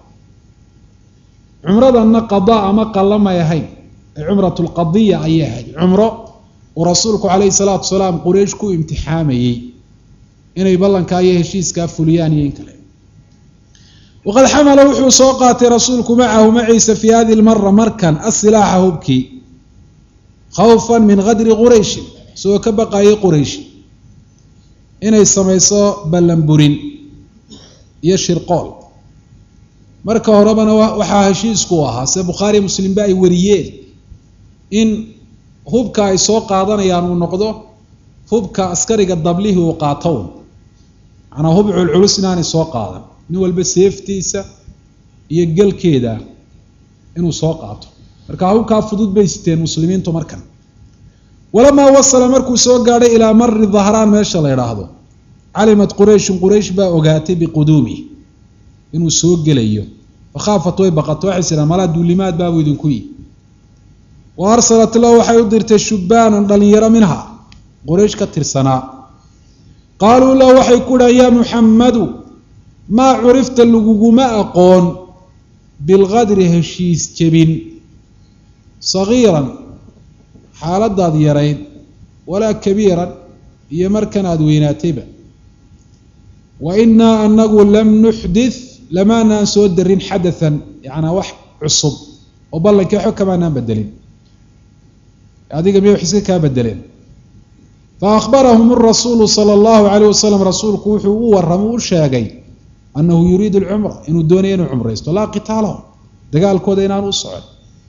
cumradanna qadaa ama qallamay ahayd ee cumrat lqadiya ayay ahayd cumro uu rasuulku calayhi salaatu wasalaam quraysh ku imtixaamayey inay ballankaa iyo heshiiskaa fuliyaan iyo in kale waqad xamala wuxuu soo qaatay rasuulku macahu maciisa fii hadi lmara markan asilaaxa hubkii khawfan min kadri qurayshin isagoo ka baqayay quraysh inay samayso ballanburin iyo shirqool marka horebana waxaa heshiisku u ahaa sida bukhaari muslimba ay wariyeen in hubka ay soo qaadanayaan uu noqdo hubka askariga dablihii uu qaato manaa hub culculus inaanay soo qaadan nin walba seeftiisa iyo gelkeeda inuu soo qaato marka hubkaa fudud bay siteen muslimiintu markan walamaa wasala markuu soo gaadhay ilaa mari dahraan meesha la idhaahdo calimat qurayshun quraysh baa ogaatay biquduumih inuu soo gelayo fakhaafat way baqato waxay sidhaan malaa duulimaad baabuu idinku yi wa arsalat lahu waxay u dirtay shubaanan dhalinyaro minha quraysh ka tirsanaa qaaluu lahu waxay ku dhahan yaa muxammadu maa curifta laguguma aqoon bilqadri heshiis jebin sagiiran xaaladaad yarayd walaa kabiiran iyo markan aada weynaatayba wa inaa anagu lam nuxdith lamaanaan soo darin xadathan yacnaa wax cusub oo ballankii waxba kamaanaan bedelin adiga miya wax iska kaa bedeleen faahbarahum rasuulu sala allahu calayh wasalam rasuulku wuxuu u warramay u sheegay annahu yuriidu alcumra inuu doonaya inuu cumraysto laa qitaalahum dagaalkooda inaan u socon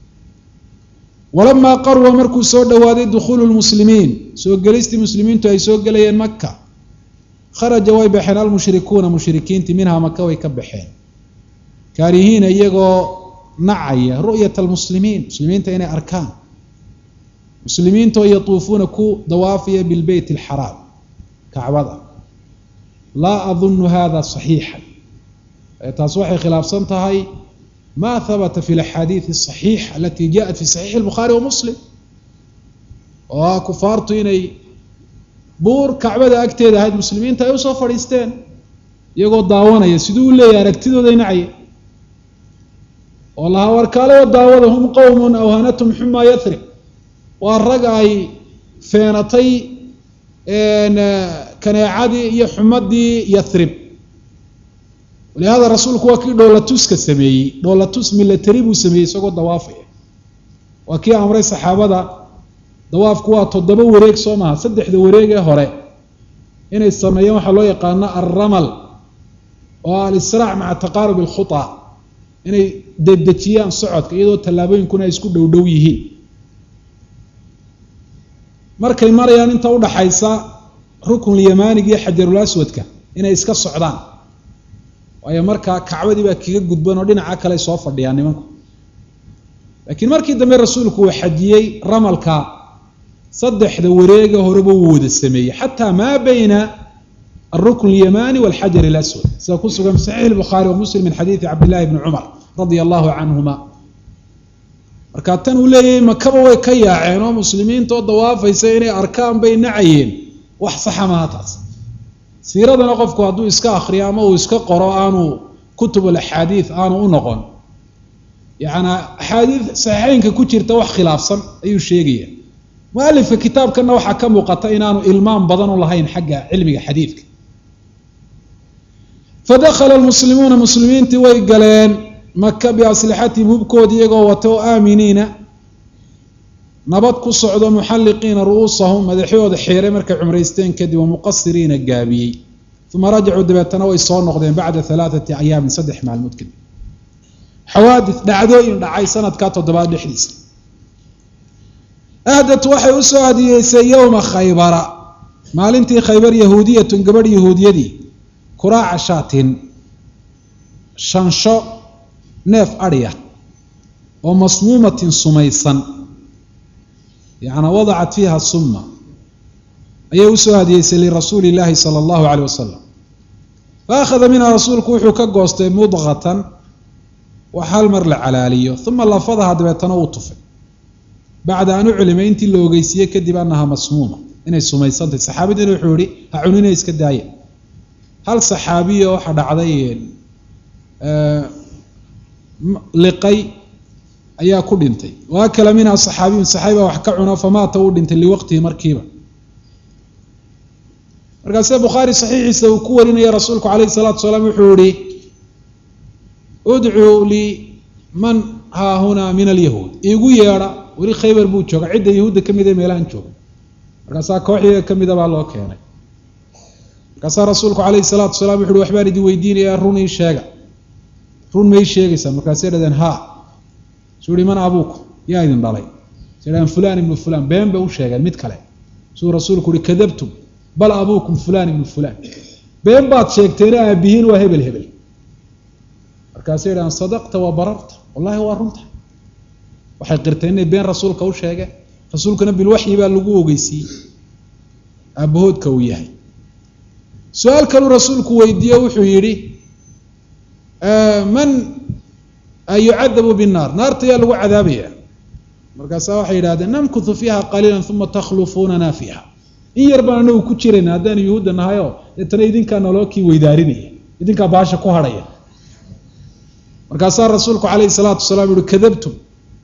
walamaa qarwa markuu soo dhowaaday dukhuulu lmuslimiin soo gelistii muslimiintu ay soo gelayeen maka kharaja way baxeen almushrikuuna mushrikiintii minhaa maka way ka baxeen kaarihiina iyagoo nacaya ru'yat almuslimiin muslimiinta inay arkaan muslimiintoo yatuufuuna ku dawaafaya bilbeyt alxaraam kacbada laa adunu hada saxiixan taas waxay khilaafsan tahay ma habata fi laxaadiid asaxiixa alati jaءat fi saxiixi اlbukhaari wa muslim oo ah kufaartu inay buur kacbada agteeda ahayd muslimiinta ay usoo fadhiisteen iyagoo daawanaya siduu u leeyahay aragtidooday nacaya oo lahaa warkaalewa daawada hum qowmun awhanatum xumaa yathrib waa rag ay feenatay kaneecadii iyo xumadii yathrib walihada rasuulku waa kii dhoolatuska sameeyey dhoolatus milatari buu sameeyey isagoo dawaafaya waa kii amray saxaabada dawaafku waa toddoba wareeg soo maha saddexda wareegee hore inay sameeyeen waxaa loo yaqaano alramal oo alisraac maca taqaarub alkhuta inay dedejiyaan socodka iyadoo tallaabooyinkuna ay isku dhow dhow yihiin markay marayaan inta udhaxaysa ruknulyamaaniga iyo xajarul aswadka inay iska socdaan waayo markaa kacbadii baa kaga gudban oo dhinaca kale soo fadhiyaan nimanku laakiin markii dambe rasuulku uu xajiyey ramalka saddexda wareega horeba wuu wada sameeyey xataa maa bayna alrukn اlyamani walxajar اlaswad sida ku sugan fi saxiix اlbukhaari wa muslim min xadiidi cabdillahi bni cumar radia allahu canhuma marka tan uu leeyahay makaba way ka yaaceen oo muslimiinta oo dawaafaysa inay arkaan bay nacayeen wax saxa maha taas siiradana qofku hadduu iska akriyo ama uu iska qoro aanu kutub alaxaadiid aanu u noqon yaani axaadiid saxiixeynka ku jirta wax khilaafsan ayuu sheegaya mualifka kitaabkana waxaa ka muuqata inaanu ilmaam badan u lahayn xagga cilmiga xadiidka fadakhala lmuslimuuna muslimiintii way galeen maka biaslixatihim hubkoodi iyagoo wata o aaminiina nabad ku socdo muxalliqiina ru'uusahum madaxyooda xiiray markay cumraysteen kadib wa muqasiriina gaabiyey uma rajacuu dabeetana way soo noqdeen bacda alaaati ayaamin saddex maalmood kadib xawaadis dhacdooyin dhacay sanadkaa toddobaad dhexdiisa ahdat waxay u soo hadiyeysay yowma khaybara maalintii khaybar yahuudiyatun gabadh yahuudiyadii kuraaca shaatin shansho neef adhiya oo masmuumatin sumaysan yacnaa wadacat fiiha summa ayay usoo hadiyeysay lirasuuli illaahi sala allahu caleyh wasalam fa akhada minha rasuulku wuxuu ka goostay mudqatan wax hal mar la calaaliyo uma lafadaha dabeetana uu tufay bacda an uclimay intii la ogeysiiyey kadib anaha masmuuma inay sumaysantahy saxaabadiina wuxuu yihi ha cunina iska daaya hal saxaabiya waxaa dhacday liqay ayaa ku dhintay wa akala minha saxaabiyun saxaabi baa wax ka cuno famaata uu dhintay liwaqtihi markiiba markaase bukhaari saxiixiisa uu ku warinaya rasuulku calayhi salaatu salaam wuxuu yihi udcuu lii man haahunaa min alyahuud iigu yeedha weli khaybar buu jooga cidda yahuudda ka mid ee meelahan jooga markaasaa kooxdiga ka mida baa loo keenay markaasaa rasuulku calayhi salaatu salaam wuxu uhi waxbaan idin weydiinayaa run ii sheega run may sheegaysaa markaasay dhahdeen haa suu ihi man abuuku yaa idin dhalay say dhahdeen fulan ibnu fulan been bay u sheegeen mid kale suu rasuulku uhi kadabtum bal abuukum fulan ibnu fulan been baad sheegteena aabihiin waa hebel hebel markaasay dhahdeen sadaqta waa bararta wallahi waa runta waxay qirteen inay been rasuulka u sheegeen rasuulkana bilwaxyi baa lagu ogeysiiyey aabahoodka uu yahay su-aal kaluu rasuulku weydiiye wuxuu yidhi man yucadabu binnaar naarta yaa lagu cadaabaya markaasaa waxay yidhahdeen namkuthu fiiha qaliila uma takhlufunana fiiha in yar baan anagu ku jirayna haddaanu yuhuudda nahayoo deetana idinkaa naloo kii weydaarinaya idinkaa baasha ku hadhaya markaasaa rasuulku calayhi salaatu wasalaam yuhi kadabtum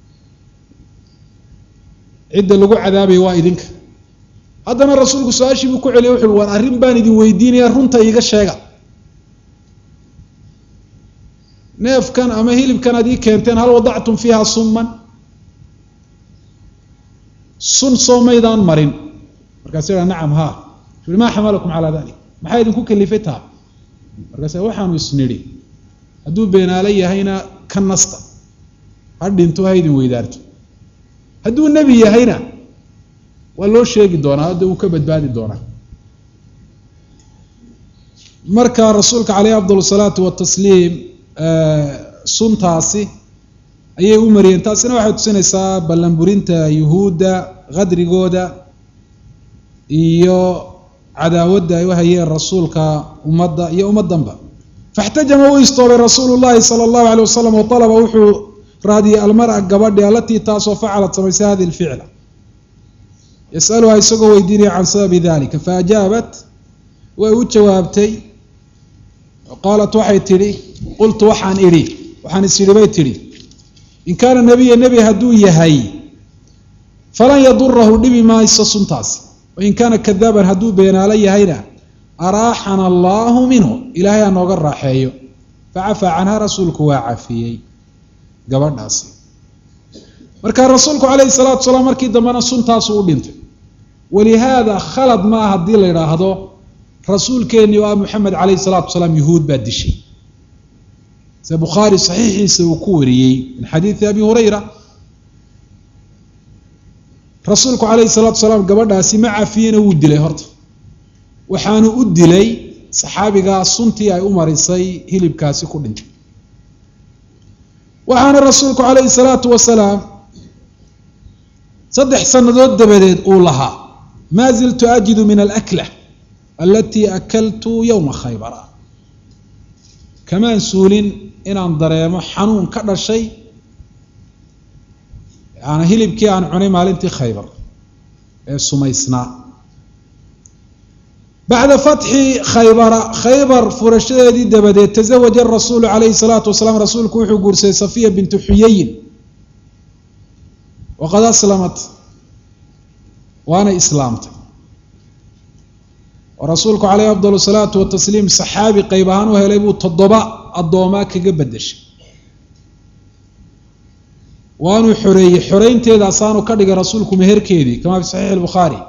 cidda lagu cadaabaya waa idinka haddana rasuulku su-aashii buu ku celiyay wuxu uhi waan arrin baan idin weydiinaya runta iiga sheega neefkan ama hilibkan ad ii keenteen hal wadactum fiiha summan sun soo maydaan marin markaasu ha nacam haa su maa xamalakum calaa dalik maxaa idinku kalifay taha markaas waxaanu isnidhi hadduu beenaalo yahayna ka nasta ha dhinto ha idin weydaarto hadduu nebi yahayna waa loo sheegi doonaa hadda uu ka badbaadi doonaa marka rasuulka caleyhi afdal salaatu watasliim suntaasi ayay u mariyeen taasina waxay tusinaysaa ballanburinta yuhuudda qadrigooda iyo cadaawadda ay u hayeen rasuulka ummadda iyo ummaddanba faxtajama uu istoobay rasuulu llahi sala allahu alay wasalam wa alaba wuxuu raadiyey almara gabadhi alatii taasoo facalat samaysay hadi lficla yasaluha isagoo weydiinaya can sababi dalika faajaabat way u jawaabtay qaalat waxay tidhi qultu waxaan idhi waxaan is idhi bay tidhi in kaana nebiya nebi hadduu yahay falan yadurahu dhibi mayso suntaasi wain kaana kadaaban hadduu beenaalo yahayna araaxana allaahu minhu ilaahay ha nooga raaxeeyo facafaa canha rasuulku waa cafiyey gabadhaasi marka rasuulku calayhi salaatu salaam markii dambena suntaasu u dhintay walihaada khalad ma ah haddii la idhaahdo rasuulkeennii oo ah moxamed calayhi salaatu salaam yuhuud baa dishay se bukhaari saxiixiisa uu ku wariyey min xadiidi abi hurayra rasuulku calayhi salaatu salaam gabadhaasi ma cafiyena wuu dilay horta waxaanu u dilay saxaabigaa suntii ay u marisay hilibkaasi ku dhintay waxaana rasuulku calayhi salaatu wasalaam saddex sannadood dabadeed uu lahaa maa ziltu ajidu min alakla alatii akaltu yowma khaybara kamaan suulin inaan dareemo xanuun ka dhashay yaani hilibkii aan cunay maalintii khaybar ee sumaysnaa bacda fatxi khaybara khaybar furashadeedii dabadeed tazawaja rasuulu calayhi salaatu wasalaam rasuulku wuxuu guursaday safiya bintu xuyayin waqad aslamat waana islaamtay oo rasuulku caleyhi afdal salaatu watasliim saxaabi qeyb ahaan u helay buu toddoba addoomaa kaga bedeshay waanuu xoreeyey xoreynteedaasaanu ka dhigay rasuulku meherkeedii kamaa fi saxiixi albukhaari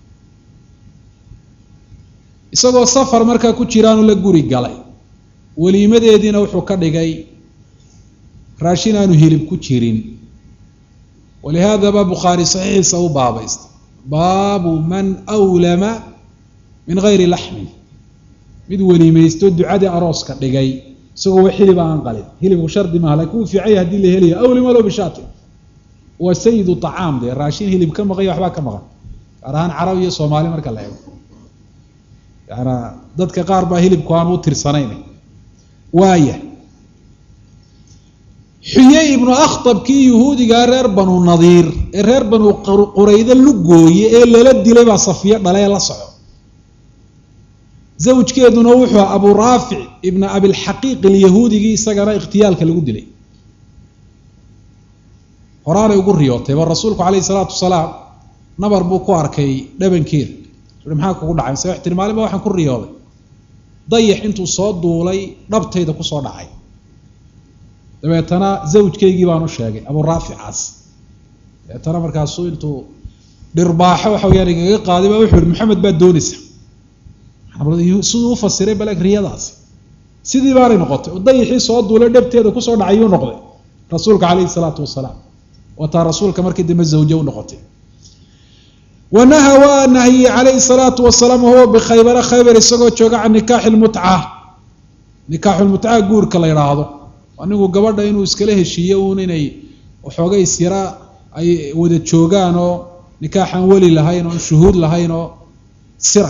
isagoo safar markaa ku jiraanu la guri galay weliimadeediina wuxuu ka dhigay raashin aanu hilib ku jirin walihaadaba bukhaari saxiixiisa u baabaystay baabu man awlama min gayri laxmin mid weliimaysto ducadii arooska dhigay isagoo wa hilib aan qalin hilibku shardi maaha lakin wuu fiicanya hadii la helayo awlima lo bishaatin waa sayidu acaam dee raashin hilib ka maqan iyo waxbaa ka maqan gaar ahaan carab iyo soomaali marka la eego yaana dadka qaar baa hilibku aan u tirsanayn waaya xuyey ibnu akhtab kii yuhuudigaa reer banu nadiir ee reer banu qurayde lugooye ee lala dilay baa safiyo dhale ee la soco zawjkeeduna wuxuu aha abu raafic ibna abilxaqiiq alyahuudigii isagana ikhtiyaalka lagu dilay horaanay ugu riyootay ba rasuulku calayhi salaatu wasalaam nabar buu ku arkay dhabankeeda ui maxaa kugu dhacay mise tiri maalin ba waxaan ku riyooday dayax intuu soo duulay dhabtayda kusoo dhacay dabeetana zawjkaygii baan u sheegay abu raaficaas dabeetana markaasuu intuu dhirbaaxo waxa weyaan igaga qaaday baa wuxuu yihi maxamed baa doonaysa siduu u fasiray bal riyadaasi sidii baanay noqotay oo dayaxii soo duulay dhabteeda kusoo dhacay yuu noqday rasuulka calayhi salaatu wasalaam wataa rasuulka markii dambe zawje u noqotay wanaha waa nahiyey calayhi salaatu wasalaam wahuwa bikhaybara khaybar isagoo jooga can nikaaxi lmutca nikaaxu lmutca guurka la yidhaahdo anigu gabadha inuu iskala heshiiyo uun inay waxoogay isyara ay wada joogaan oo nikaaxaan weli lahayn oo shuhuud lahayn oo sira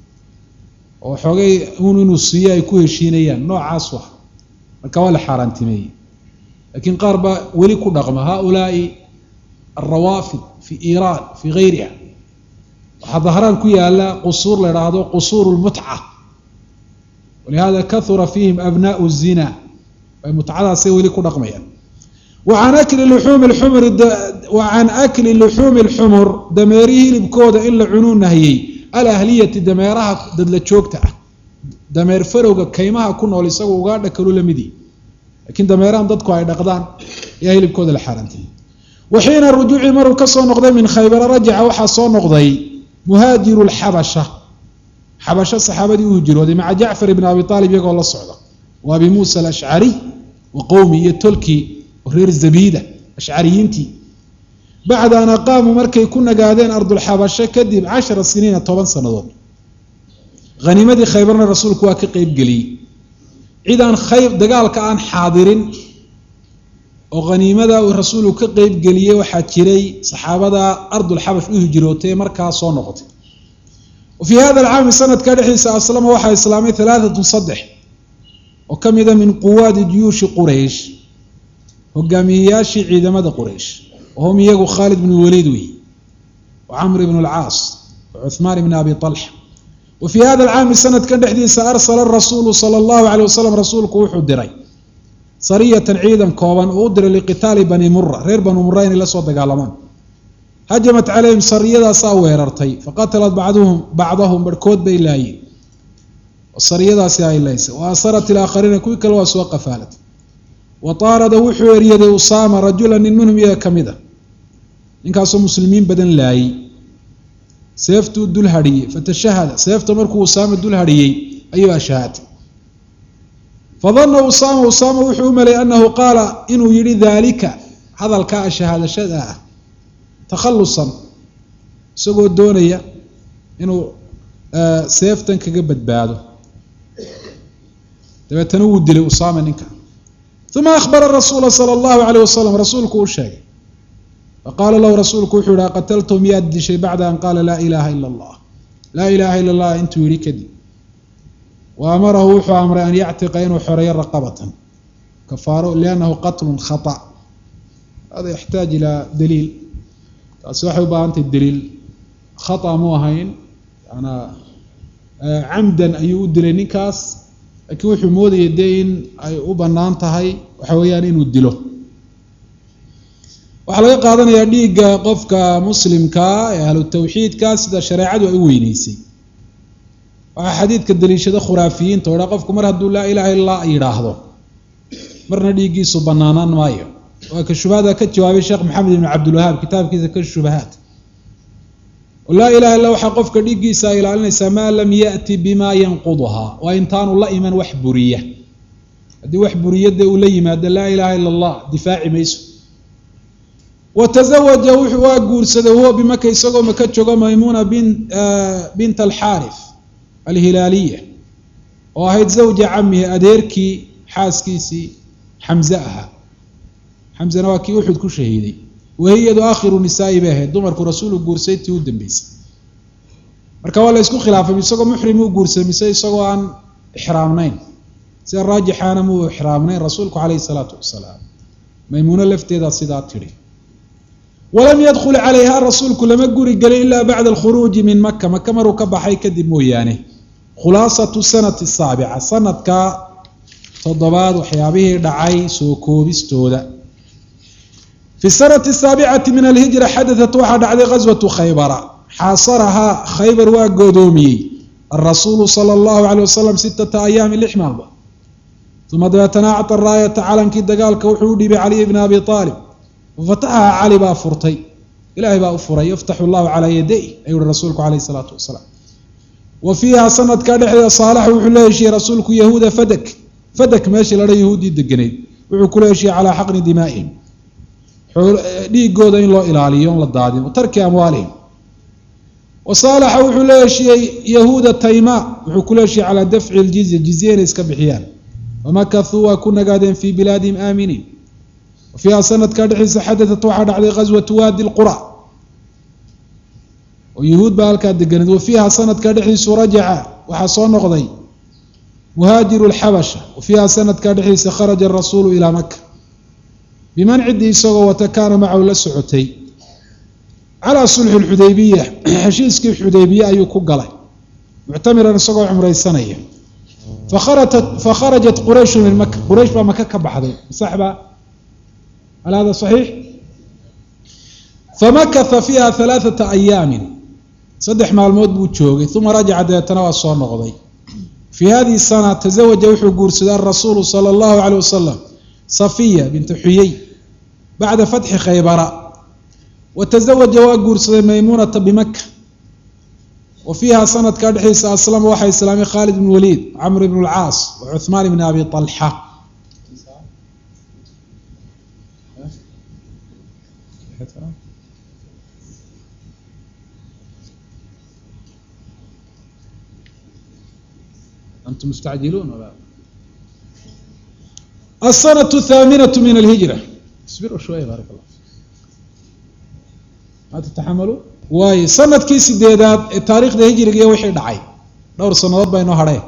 oo waxoogay uun inuu siiyo ay ku heshiinayaan noocaas wa marka waa la xaaraantimeeyey laakiin qaar baa weli ku dhaqma haulaai alrawaafid fi iiraan fi gayriha waxaa dahraan ku yaala qusuur la idhaahdo qusuur lmutca walihada kahura fiihim abnaau zina ay mutcadaasay weli ku dhaqmayaan wacan akli luxuumi lxumri wacan akli luxuumi lxumur dameerihii hilibkooda in la cunuu nahiyey alahliyati dameeraha dadla joogta ah dameer farowga kaymaha ku nool isagoo ugaadha kalu lamidii lakiin dameerahan dadku ay dhaqdaan ayaa hilibkooda la xaarantay wa xiina rujuuci maruu kasoo noqday min khaybara rajaca waxaa soo noqday muhaajiru lxabasha xabasho saxaabadii u hijrooday maca jacfar ibn abi aalib iyagoo la socda wa abi muusa alashcariy wa qowmi iyo tolkii reer zabiida ashcariyiintii bacda an aqaamuu markay ku nagaadeen ardulxabasho kadib cashara siniina toban sannadood haniimadii khaybarna rasuulku waa ka qeybgeliyey cid aan khayb dagaalka aan xaadirin oo haniimada uu rasuulku ka qeybgeliyey waxaa jiray saxaabada ardulxabash u hijrootay markaa soo noqotay wa fii hada alcaami sanadka dhexdiisa aslama waxaa islaamay alaaatun saddex oo ka mida min quwaadi juyuushi quraysh hogaamiyeyaashii ciidamada quraysh wahum iyagu khaalid bn waliid wey wcamr bn اlcaas wacuثmaan bn abi طalxa wa fii hada alcaami sanadkan dhexdiisa arsala rasuulu sala allahu aleyh wasalam rasuulku wuxuu diray sariyatan ciidan kooban uu u diray liqitaali bani mura reer bani mura inay la soo dagaalamaan hajamat calayhim sariyadaasaa weerartay faqatalat bacduhum bacdahum barhkood bay laayeen sariyadaasi ay laysay wa asarat ilaakhariina kuwii kale waa soo qafaalatay wa taarada wuxuu eryaday usaama rajula nin minhum iyaga ka mid a ninkaasoo muslimiin badan laayey seeftuu dul hadhiyey fatashahada seefta markuu usaama dul hadhiyey ayuu ashahaatay fadana usaama usaama wuxuu u maleeyay anahu qaala inuu yihi daalika hadalkaa ashahaadashada ah takhalusan isagoo doonaya inuu seeftan kaga badbaado dabeetana wuu dilay usaama ninka uma ahbara rasuula sala allahu alayh wasalam rasuulku u sheegay faqaala lahu rasuulku wuxuu yihi qataltu miyaad dishay bacda an qaala laa ilaaha ila allah laa ilaaha ila allah intuu yihi kadib wa amarahu wuxuu amray an yactiqa inuu xoreeyo raqabatan kafaaro liannahu qatlun khata hada yaxtaaj ilaa daliil taasi waxay u baahantahy daliil khata mu ahayn yanaa camdan ayuu u dilay ninkaas laakiin wuxuu moodayay dee in ay u bannaan tahay waxa weeyaan inuu dilo waxaa laga qaadanayaa dhiigga qofka muslimkaa ee ahlu tawxiidka sida shareecadu ay u weyneysay waxaa xadiidka daliishada khuraafiyiinta o dha qofku mar hadduu laa ilaha illa allah yidhaahdo marna dhiiggiisu banaanaan maayo waa ka shubahada ka jawaabay sheekh maxamed ibn cabdilwahaab kitaabkiisa ka shubahaat laa ilaha illa waxaa qofka dhiiggiisa ay ilaalinaysaa maa lam yati bima yanquduhaa waa intaanu la iman wax buriya haddii wax buriya dee uu la yimaado laa ilaha illa allah difaaci mayso watazawaja wuxuu waa guursaday huwa bimaka isagoo maka joogo maymuuna bin bint alxaarif alhilaaliya oo ahayd zawja camihi adeerkii xaaskiisii xamze ahaa xamzena waa kii uxud ku shahiiday wahiyadu aakhiru nisaa'i bay ahayd dumarku rasuulu guursay tii u dambeysay marka waa la ysku khilaafay isagoo muxrim uu guursaday mise isagoo aan ixraamnayn sida raajixaana muu ixraamnayn rasuulku caleyhi salaatu wasalaam maymuuno lafteedaa sidaa tidhi walam yadkul calayha rasuulku lama guri gelin ilaa bacda alkhuruuji min maka maka maruu ka baxay kadib mooyaane khulaasatu sanati saabica sanadka toddobaad waxyaabihii dhacay soo koobistooda fi sanati saabicati min alhijra xadatat waxaa dhacday ghaswatu khaybara xaasarahaa khaybar waa goodoomiyey arasuulu sala allahu aleyh wasalam sitata ayaami lix maalmood uma dabeetana acta raayata calankii dagaalka wuxuu u dhiibay caliy bna abi aalib wafataxaha cali baa furtay ilaahay baa u furay yaftaxu llahu calaa yaday ayuu uhi rasuulku caleyh isalaatu wasalaam wa fiiha sanadkaa dhexdeeda saalax wuxuu la heshiiyey rasuulku yahuuda fadak fadak meeshii ladha yahuuddii degenayd wuxuu kula heshiiyey calaa xaqni dimaa'ihim dhiigooda in loo ilaaliyo on la daadin wa tarki amwaalihim wa saalaxa wuxuu la heshiiyey yahuuda tayma wuxuu kula heshiiyey calaa dafci ljizya jizye inay iska bixiyaan wamakahuu waa ku nagaadeen fii bilaadihim aaminiin wa fiiha sanadkaa dhexdiisa xadatat waxaa dhacday ghaswatu waadi lqura oo yahuud baa halkaa deganeed wa fiiha sanadkaa dhexdiisu rajaca waxaa soo noqday muhaajiru lxabasha wa fiiha sanadkaa dhexdiisa kharaja arasuulu ilaa maka biman ciddii isagoo wata kaana macahu la socotay calaa sulxi lxudaybiya heshiiskii xudaybiye ayuu ku galay muctamiran isagoo cumraysanaya fakharajat qurayshu min maka quraysh baa maka ka baxday saxba hal hada saxiix famakatha fiiha halaaثata ayaamin saddex maalmood buu joogay uma rajaca dabeetana waa soo noqday fii hadihi sana tazawaja wuxuu guursaday arasuulu sala allahu aleyh wasalam safiya binta xuyey bacda fatxi khaybara wa tazawaja waa guursaday maymuunata bimaka wa fiiha sanadkaa dhexdiisa aslama waxaa islaamay khaalid bn waliid camr bn lcaas wa cuhmaan bn abi alxa antum mustacjiluun الsنة الثاaminaة min الهiجرة اصbiruu shوية baarك الlah ma تتaxamalu waayo sanadkii sideedaad ee taarikhda hijriga iyo wixii dhacay dhowr sanadood baa inoo hadheen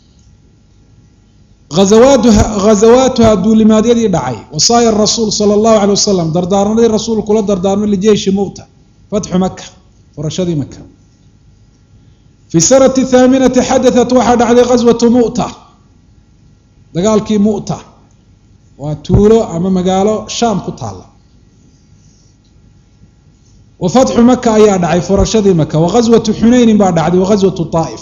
azawaatuha ghazawaatuha duulimaadyadii dhacay wasaaya rasuul salى الlahu عalيه wasalam dardaarmadii rasuul kula dardaarmay lijeyshi mu'ta fatxu maka furashadii maka fi sanati thaaminati xadatat waxaa dhacday qaswatu mu'ta dagaalkii mu'ta waa tuulo ama magaalo shaam ku taalla wa fatxu maka ayaa dhacay furashadii maka wa qaswatu xunaynin baa dhacday wa qaswatu taa'if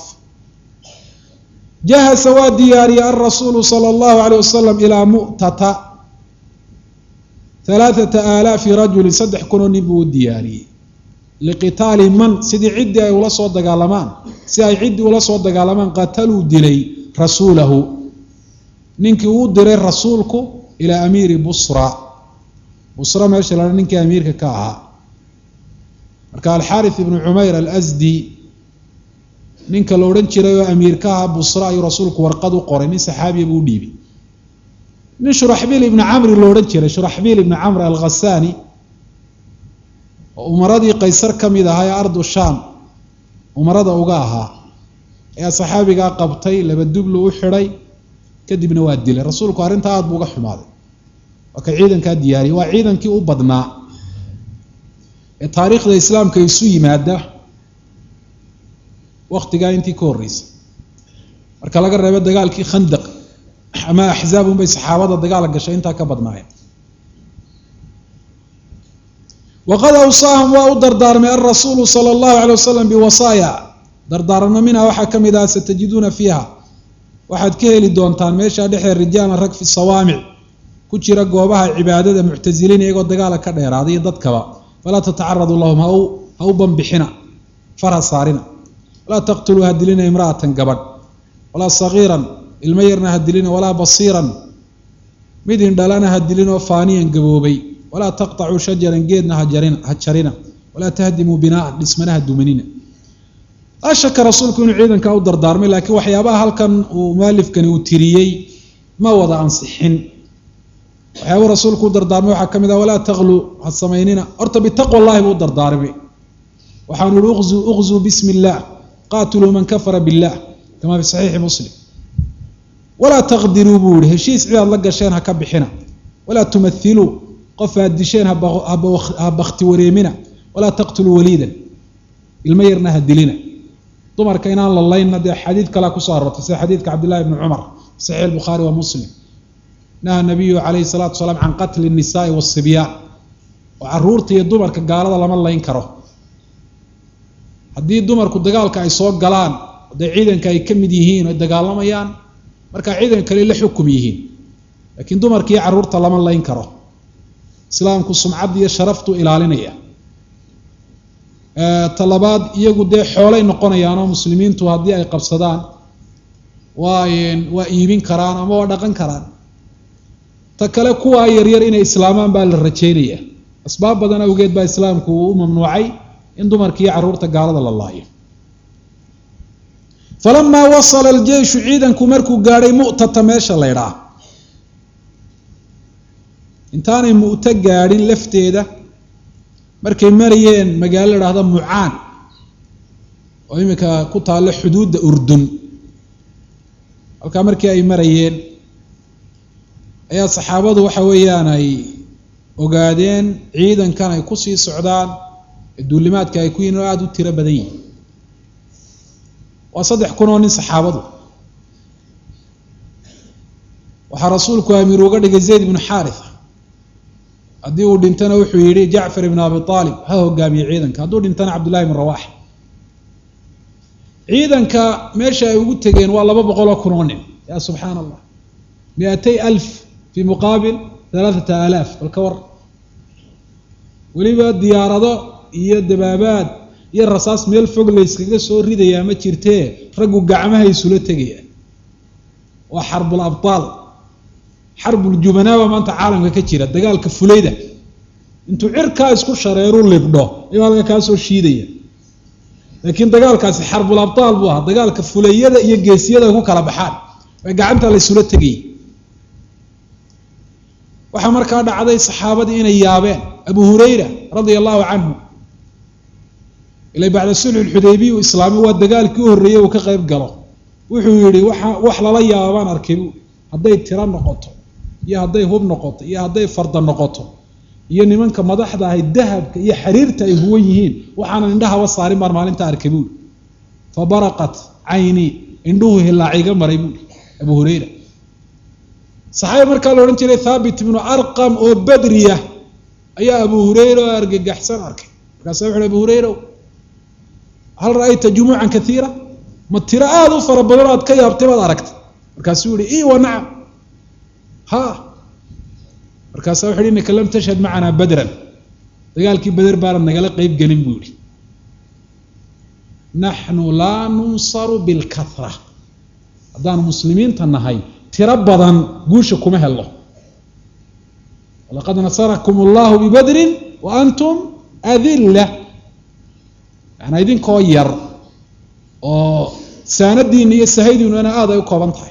jahasa waa diyaariyey alrasuulu sala allahu alayh wasalam ilaa mu'tata halaathata aalaafi rajulin saddex kunoo nin buu u diyaariyey liqitaali man sidii ciddii ay ula soo dagaalamaan si ay ciddii ula soo dagaalamaan qataluu dilay rasuulahu ninkii uu diray rasuulku ilaa amiiri busra busra meesha la ninkii amiirka ka ahaa marka alxaarith ibnu cumayr alasdi ninka la odhan jiray oo amiir ka ahaa busra ayuu rasuulku warqad u qoray nin saxaabiya buu u dhiibay nin shuraxbiil ibni camri lo odhan jiray shuraxbiil ibni camr alkhasaani oo umaradii qaysar ka mid ahaa ee ardu shaam umarada uga ahaa ayaa saxaabigaa qabtay laba dublu u xidhay kadibna waa dilay rasuulku arrintaa aada buu uga xumaaday waa ka ciidankaa diyaariyay waa ciidankii u badnaa ee taariikhda islaamka isu yimaada waktigaa intii ka horreysay marka laga reebo dagaalkii khandaq ama axzaab unbay saxaabada dagaala gashay intaa ka badnaayeen waqad awsaahum waa u dardaarmay alrasuulu sala allahu alay wasalam biwasaaya dardaarano minha waxaa ka mid ah satajiduuna fiiha waxaad ka heli doontaan meeshaa dhexee rijaalan rag fi sawaamic ku jira goobaha cibaadada muctasiliin iyagoo dagaala ka dheeraaday iyo dadkaba falaa tatacaradu lahum ha ha u banbixina farha saarina walaa taqtuluu ha dilina imra'atan gabadh walaa sagiiran ilmo yarna ha dilina walaa basiiran mid indhalana ha dilinoo faaniyan gaboobay walaa taqطacuu shajaran geedna ha jarina walaa tahdimuu binaan dhismana ha dumanina laa shaka rasuulku inuu ciidankaa u dardaarmay laakiin waxyaabaha halkan uu mualifkani uu tiriyey ma wada ansixin waxyaabuu rasuulku u dardaarmay waxaa ka mid ah walaa taqluu ha samaynina horta bitaqwa llahi buu u dardaarmay waxaanu ihi uqzuu uqzuu bismi illah qaatiluu man kafara billah kama fi saxiixi muslim walaa taqdiruu buu yihi heshiis cid aad la gasheen ha ka bixina walaa tumathiluu qof aad disheen ha bakti wareemina walaa taqtuluu waliidan ilmo yarna ha dilina dumarka inaan la laynna dee xadiid kalea kusoo arortay sida xadiidka cabdillahi bni cumar fi saxiix albukhaari wa muslim naha nabiyu calayhi salatu wasalaam can qatli nnisaai waasibyaan oo caruurta iyo dumarka gaalada lama layn karo haddii dumarku dagaalka ay soo galaan dee ciidanka ay ka mid yihiin oy dagaalamayaan markaa ciidan kale la xukum yihiin laakiin dumarka iyo carruurta lama layn karo islaamku sumcadda iyo sharaftuu ilaalinaya talabaad iyagu dee xoolay noqonayaan oo muslimiintu haddii ay qabsadaan waa waa iibin karaan ama waa dhaqan karaan ta kale kuwaa yaryar inay islaamaan baa la rajeynaya asbaab badan awgeed baa islaamku uu u mamnuucay in dumarka iyo carruurta gaalada la laayo falamaa wasala aljeyshu ciidanku markuu gaadhay mu'tata meesha la ydhaa intaanay mu'to gaadhin lafteeda markay marayeen magaalo la dhahda mucaan oo iminka ku taallo xuduudda urdun halkaa markii ay marayeen ayaa saxaabadu waxa weeyaan ay ogaadeen ciidankan ay kusii socdaan ee duulimaadka ay ku yihin oo aada u tiro badan yihin waa saddex kun oo nin saxaabadu waxaa rasuulku amiir uga dhigay zayd ibnu xaaritha haddii uu dhintana wuxuu yidhi jacfar ibn abi aalib ha hogaamiye ciidanka hadduu dhintana cabdullahi ibn rawax ciidanka meesha ay ugu tegeen waa laba boqol oo kun oo nin ya subxaana allah miatay alf fii muqaabil halaathata aalaaf bal ka war weliba diyaarado iyo dabaabaad iyo rasaas meel fog layskaga soo ridayaa ma jirtee raggu gacmaha isula tegayaan waa xarbul abtaal xarbuljubanaaba maanta caalamka ka jira dagaalka fulayda intuu cirkaa isku shareeru libdho ayuu halka kaa soo shiidaya laakiin dagaalkaasi xarbul abtaal buu ahaa dagaalka fulayada iyo geesiyada ku kala baxaan ee gacanta la ysula tegayay waxaa markaa dhacday saxaabadii inay yaabeen abu hurayra radia allahu canhu ila bacda sulxu lxudaybiya u islaamay waa dagaalkii u horreeyey uu ka qayb galo wuxuu yihi waa wax lala yaaba baan arkay bu hadday tiro noqoto iyo hadday hub noqoto iyo hadday farda noqoto iyo nimanka madaxda ahay dahabka iyo xariirta ay huwan yihiin waxaanan indhahaba saarin baan maalinta arkay buuri fa baraqat caynii indhuhu hilaaciga maray buuri abu hurayra saxaabi markaa la odhan jiray thaabit ibnu arqam oo badriya ayaa abu hurayra oo argagaxsan arkay markaasa wuxu uhi abu hurayra hal ra'ayta jumuucan kaiira ma tiro aada u fara badan aad ka yaabtay baad aragtay markaasuu yihi i wa nacam ha markaasa wuxu uhi innaka lam tashhad macanaa badran dagaalkii beder baanad nagala qeyb gelin buu yihi naxnu laa nunsaru bilkahra haddaanu muslimiinta nahay tiro badan guusha kuma helo walaqad nasarakum allahu bibadrin wa antum adilla yaana idinkoo yar oo saanadiina iyo sahaydiinuna aada ay u kooban tahay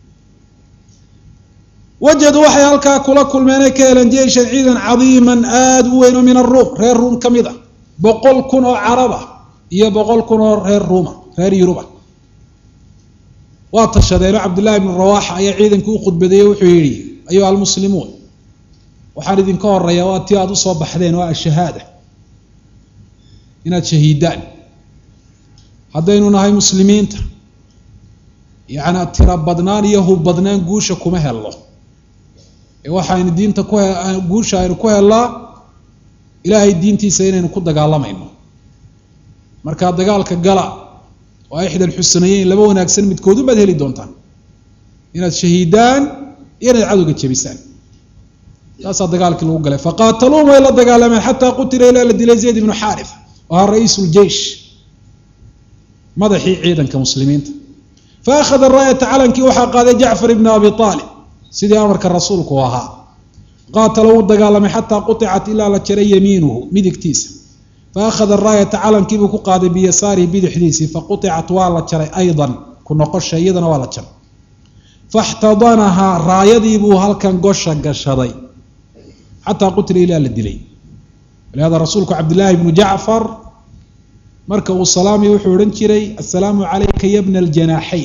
wajaduu waxay halkaa kula kulmeen ay ka heleen jeishan ciidan cadiiman aada u weyn oo min aruum reer ruum ka mid a boqol kun oo carab ah iyo boqol kun oo reer ruuma reer yuruba waa tashadeenoo cabdullaahi ibnu rawaaxa ayaa ciidanka u khudbadeeye wuxuu yidhi ayuha almuslimuun waxaan idinka horeeya waa tii aada usoo baxdeen waa ashahaada inaad shahiidaan haddaynu nahay muslimiinta yacnaa tiro badnaan iyo hub badnaan guusha kuma helno ee waxaynu diinta ku guusha aynu ku hellaa ilaahay diintiisa inaynu ku dagaalamayno markaa dagaalka gala waa ixda alxusnayeyn laba wanaagsan midkoodun baad heli doontaan inaad shahiidaan iyo inaad cadowga jebisaan taasaa dagaalkii lagu galay faqaataluum way la dagaalameen xataa qutila ilaa la dilay zayd ibnu xaarif oo ahaa ra-iisu ljeish madaxii ciidanka muslimiinta fa akhada raayata calankii waxaa qaaday jacfar ibnu abi aalib sidii amarka rasuulku ahaa qaatala wuu dagaalamay xataa quطicat ilaa la jaray yamiinuhu midigtiisa fa akhada raayata calankiibuu ku qaaday biyasaarihi bidixdiisii faquطicat waa la jaray aydan ku noqosha iyadana waa la jaray faاxtadanahaa raayadiibuu halkan gosha gashaday xataa qutila ilaa la dilay walihada rasuulku cabdillaahi bnu jacfar marka uu salaamay wuxuu odhan jiray assalaamu calayka ya bna aljanaaxayn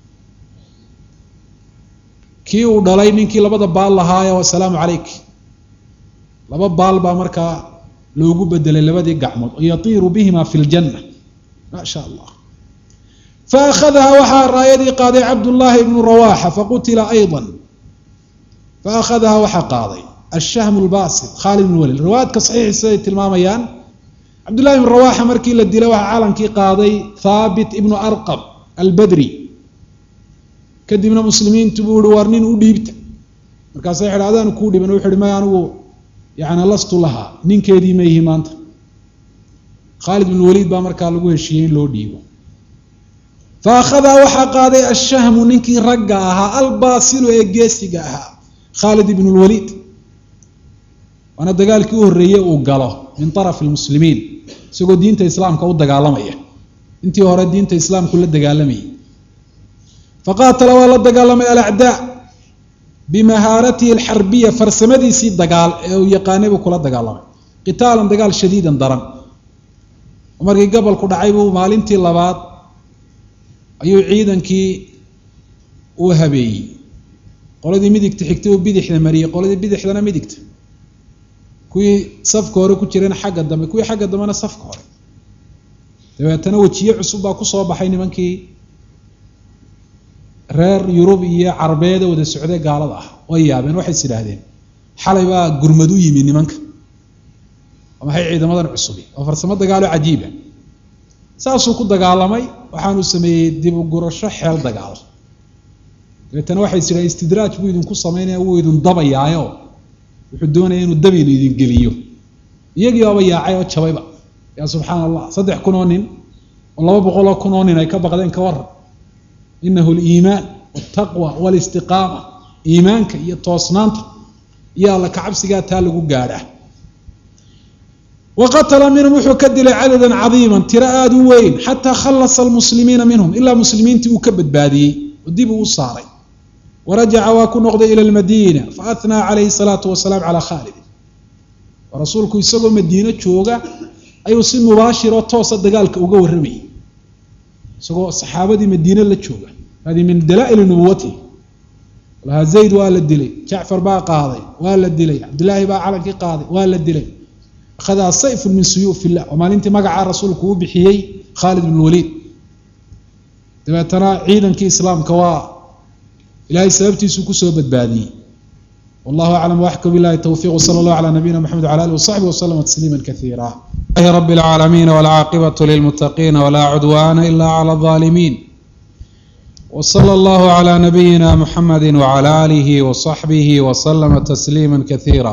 kii uu dhalay ninkii labada baal lahaayo assalaamu calayk laba baal baa markaa loogu bedelay labadii gacmood oo yatiiru bihima fi ljanna maa sha allah fa akhadaha waxaa raayadii qaaday cabdullaahi ibnu rawaaxa faqutila ayضa fa akhadaha waxaa qaaday ashahmu lbasit khaalid ibn walid riwaayadka saxiixi siday tilmaamayaan cabdullahi ibnu rawaaxa markii la dilay waxaa calankii qaaday thaabit ibnu arqab albadri kadibna muslimiintu buu ihi war nin u dhiibta markaasa waxay adaanu kuu dhiban wuxu uhi may anigu yani lastu lahaa ninkeedii ma yihi maanta khaalid bin waliid baa markaa lagu heshiiyey in loo dhiibo fa akhadaa waxaa qaaday ashahmu ninkii ragga ahaa albaasilu ee geesiga ahaa khaalid ibn lwaliid waana dagaalkii u horreeyey uu galo min arafi lmuslimiin isagoo diinta islaamka u dagaalamaya intii hore diinta islaamku la dagaalamayay faqaatala waa la dagaalamay alacdaa bimahaaratihi alxarbiya farsamadiisii dagaal ee uu yaqaanay buu kula dagaalamay qitaalan dagaal shadiidan daran markii gobolku dhacay buu maalintii labaad ayuu ciidankii uu habeeyey qoladii midigta xigtay uu bidixda mariyey qoladii bidixdana midigta kuwii safka hore ku jirana xagga dambe kuwii xagga dambena safka hore dabeetana wejiye cusub baa kusoo baxay nimankii reer yurub iyo carbeeda wada socday gaalada ah way yaabeen waxay is idhaahdeen xalay baa gurmad u yimi nimanka maxay ciidamadan cusubi oo farsamo dagaalo cajiiba saasuu ku dagaalamay waxaanuu sameeyey dib u gurasho xeel dagaal dabeetana waxay is idhahdeen istidraaj buu idinku samaynaya wuu idin dabayaayo wuxuu doonaya inuu dabaynu idin geliyo iyagii baaba yaacay oo jabayba yaa subxaana allah saddex kun oo nin oo laba boqol oo kun oo nin ay ka baqdeen ka waran inahu liimaan waltaqwa walistiqaama iimaanka iyo toosnaanta iyo alla kacabsigaa taa lagu gaadhaa wa qatala minhum wuxuu ka dilay cadadan cadiiman tiro aada u weyn xataa khallasa almuslimiina minhum ilaa muslimiintii uu ka badbaadiyey oo dib uu u saaray warajaca waa ku noqday ila lmadiina faathnaa calayhi salaatu wasalaam calaa khaalidin rasuulku isagoo madiino jooga ayuu si mubaashiroo toosa dagaalka uga warramayay isagoo saxaabadii madiine la jooga hadi min dalaa'ili nubuwatihi lahaa zayd waa la dilay jacfar baa qaaday waa la dilay cabdillaahi baa calankii qaaday waa la dilay akhadaa sayfun min suyuuf illah waa maalintii magacaa rasuulku uu bixiyey khaalid bn waliid dabeetana ciidankii islaamka waa ilaahay sababtiisuu kusoo badbaadiyey wallahu aclam waxka bilahi towfiq wsala allahu calaa nabiyina maxamed wala alih wasaxbi waslama tasliima kaiira rabi اlcaalamiin wاlcaaqibatu lilmutaqiina wla cudwana ila clى الظaalimiin wslى allahu clى nabiyina muxamadi wclى alihi waصaxbihi waslama tasliima kaiira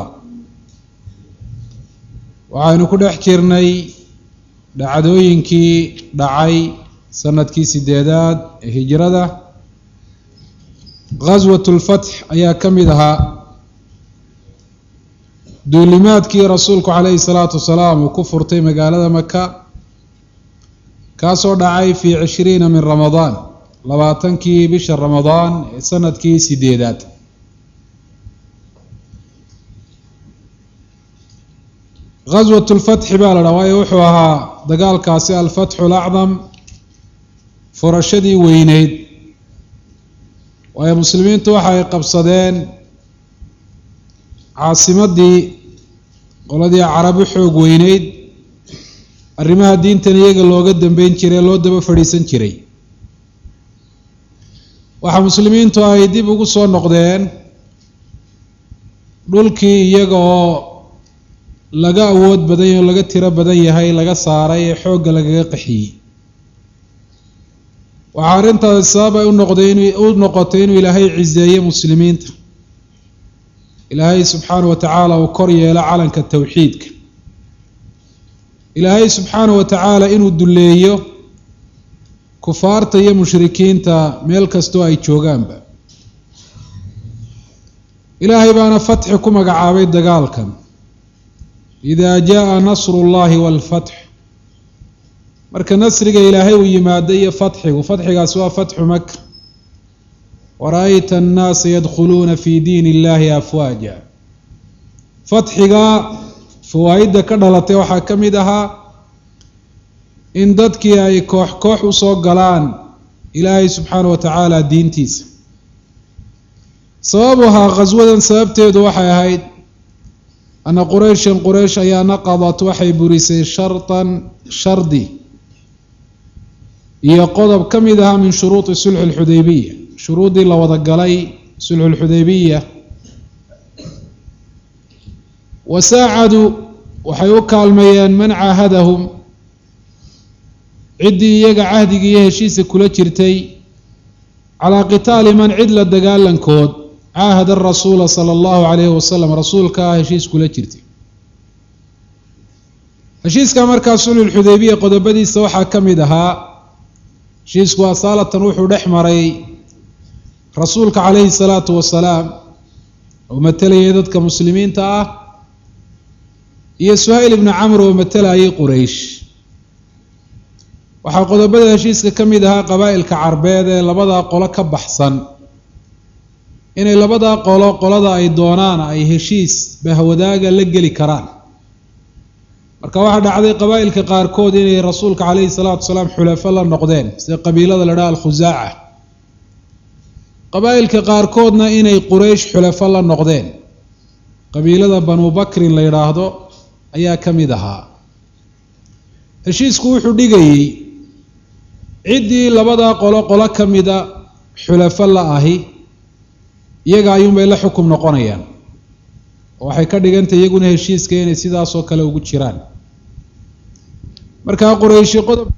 waxaynu ku dhex jirnay dhacdooyinkii dhacay sanadkii sideedaad ee hijrada gaswat lfatx ayaa ka mid ahaa duulimaadkii rasuulku calayhi salaatu wasalaam uu ku furtay magaalada maka kaasoo dhacay fii cishriina min ramadaan labaatankii bisha ramadaan ee sanadkii sideedaad gaswat lfatxi baa la dhaha waayo wuxuu ahaa dagaalkaasi alfatxu alacdam furashadii weyneyd waayo muslimiintu waxa ay qabsadeen caasimadii qoladii carabi xoog weyneyd arrimaha diintan iyaga looga dambeyn jiray loo daba fadhiisan jiray waxaa muslimiintu ay dib ugu soo noqdeen dhulkii iyaga oo laga awood badan oo laga tiro badan yahay laga saaray ee xoogga lagaga qaxiyey waxaa arrintaasi sabab ay unoqday in u noqotay inuu ilaahay ciseeye muslimiinta ilaahay subxaanahu wa tacaala uu kor yeelo calanka towxiidka ilaahay subxaanahu wa tacaala inuu dulleeyo kufaarta iyo mushrikiinta meel kastoo ay joogaanba ilaahay baana fatxi ku magacaabay dagaalkan idaa jaa nasru llahi waalfatx marka nasriga ilaahay uu yimaado iyo fatxigu fatxigaasi waa fatxu maka wara-ayta annaasa yadkhuluuna fi diin illahi afwaaja fatxiga fawaa-idda ka dhalatay waxaa ka mid ahaa in dadkii ay koox koox usoo galaan ilaahay subxaana wa tacaala diintiisa sababuhaa khaswadan sababteedu waxay ahayd ana qurayshan quraysh ayaa naqadat waxay burisay shartan shardi iyo qodob ka mid ahaa min shuruudi sulxi lxudaybiya shuruuddii la wada galay sulxu lxudaybiya wa saacaduu waxay u kaalmeeyeen man caahadahum ciddii iyaga cahdigii iyo heshiisa kula jirtay calaa qitaali man cid la dagaalankood caahada rasuula sala allahu calayhi wasalam rasuulka ah heshiis kula jirtay heshiiska markaa sulxulxudaybiya qodobadiisa waxaa ka mid ahaa heshiisku asaalatan wuxuu dhex maray rasuulka calayhi salaatu wasalaam oo matelayay dadka muslimiinta ah iyo suhayl ibnu camr oo matelayay quraysh waxaa qodobada heshiiska ka mid ahaa qabaa'ilka carbeed ee labadaa qolo ka baxsan inay labadaa qolo qolada ay doonaan ay heshiis bahwadaaga la geli karaan marka waxaa dhacday qabaa'ilka qaarkood inay rasuulka calayhi salaatu wasalaam xulafo la noqdeen sida qabiilada la dhaha alkhusaaca qabaa'ilka qaarkoodna inay quraysh xulafo la noqdeen qabiilada banu bakrin la yidhaahdo ayaa ka mid ahaa heshiisku wuxuu dhigayey ciddii labadaa qolo qolo ka mida xulafo la ahi iyaga ayuunbay la xukum noqonayaan oo waxay ka dhigantay iyaguna heshiiska inay sidaasoo kale ugu jiraan markaa qurayshi qodob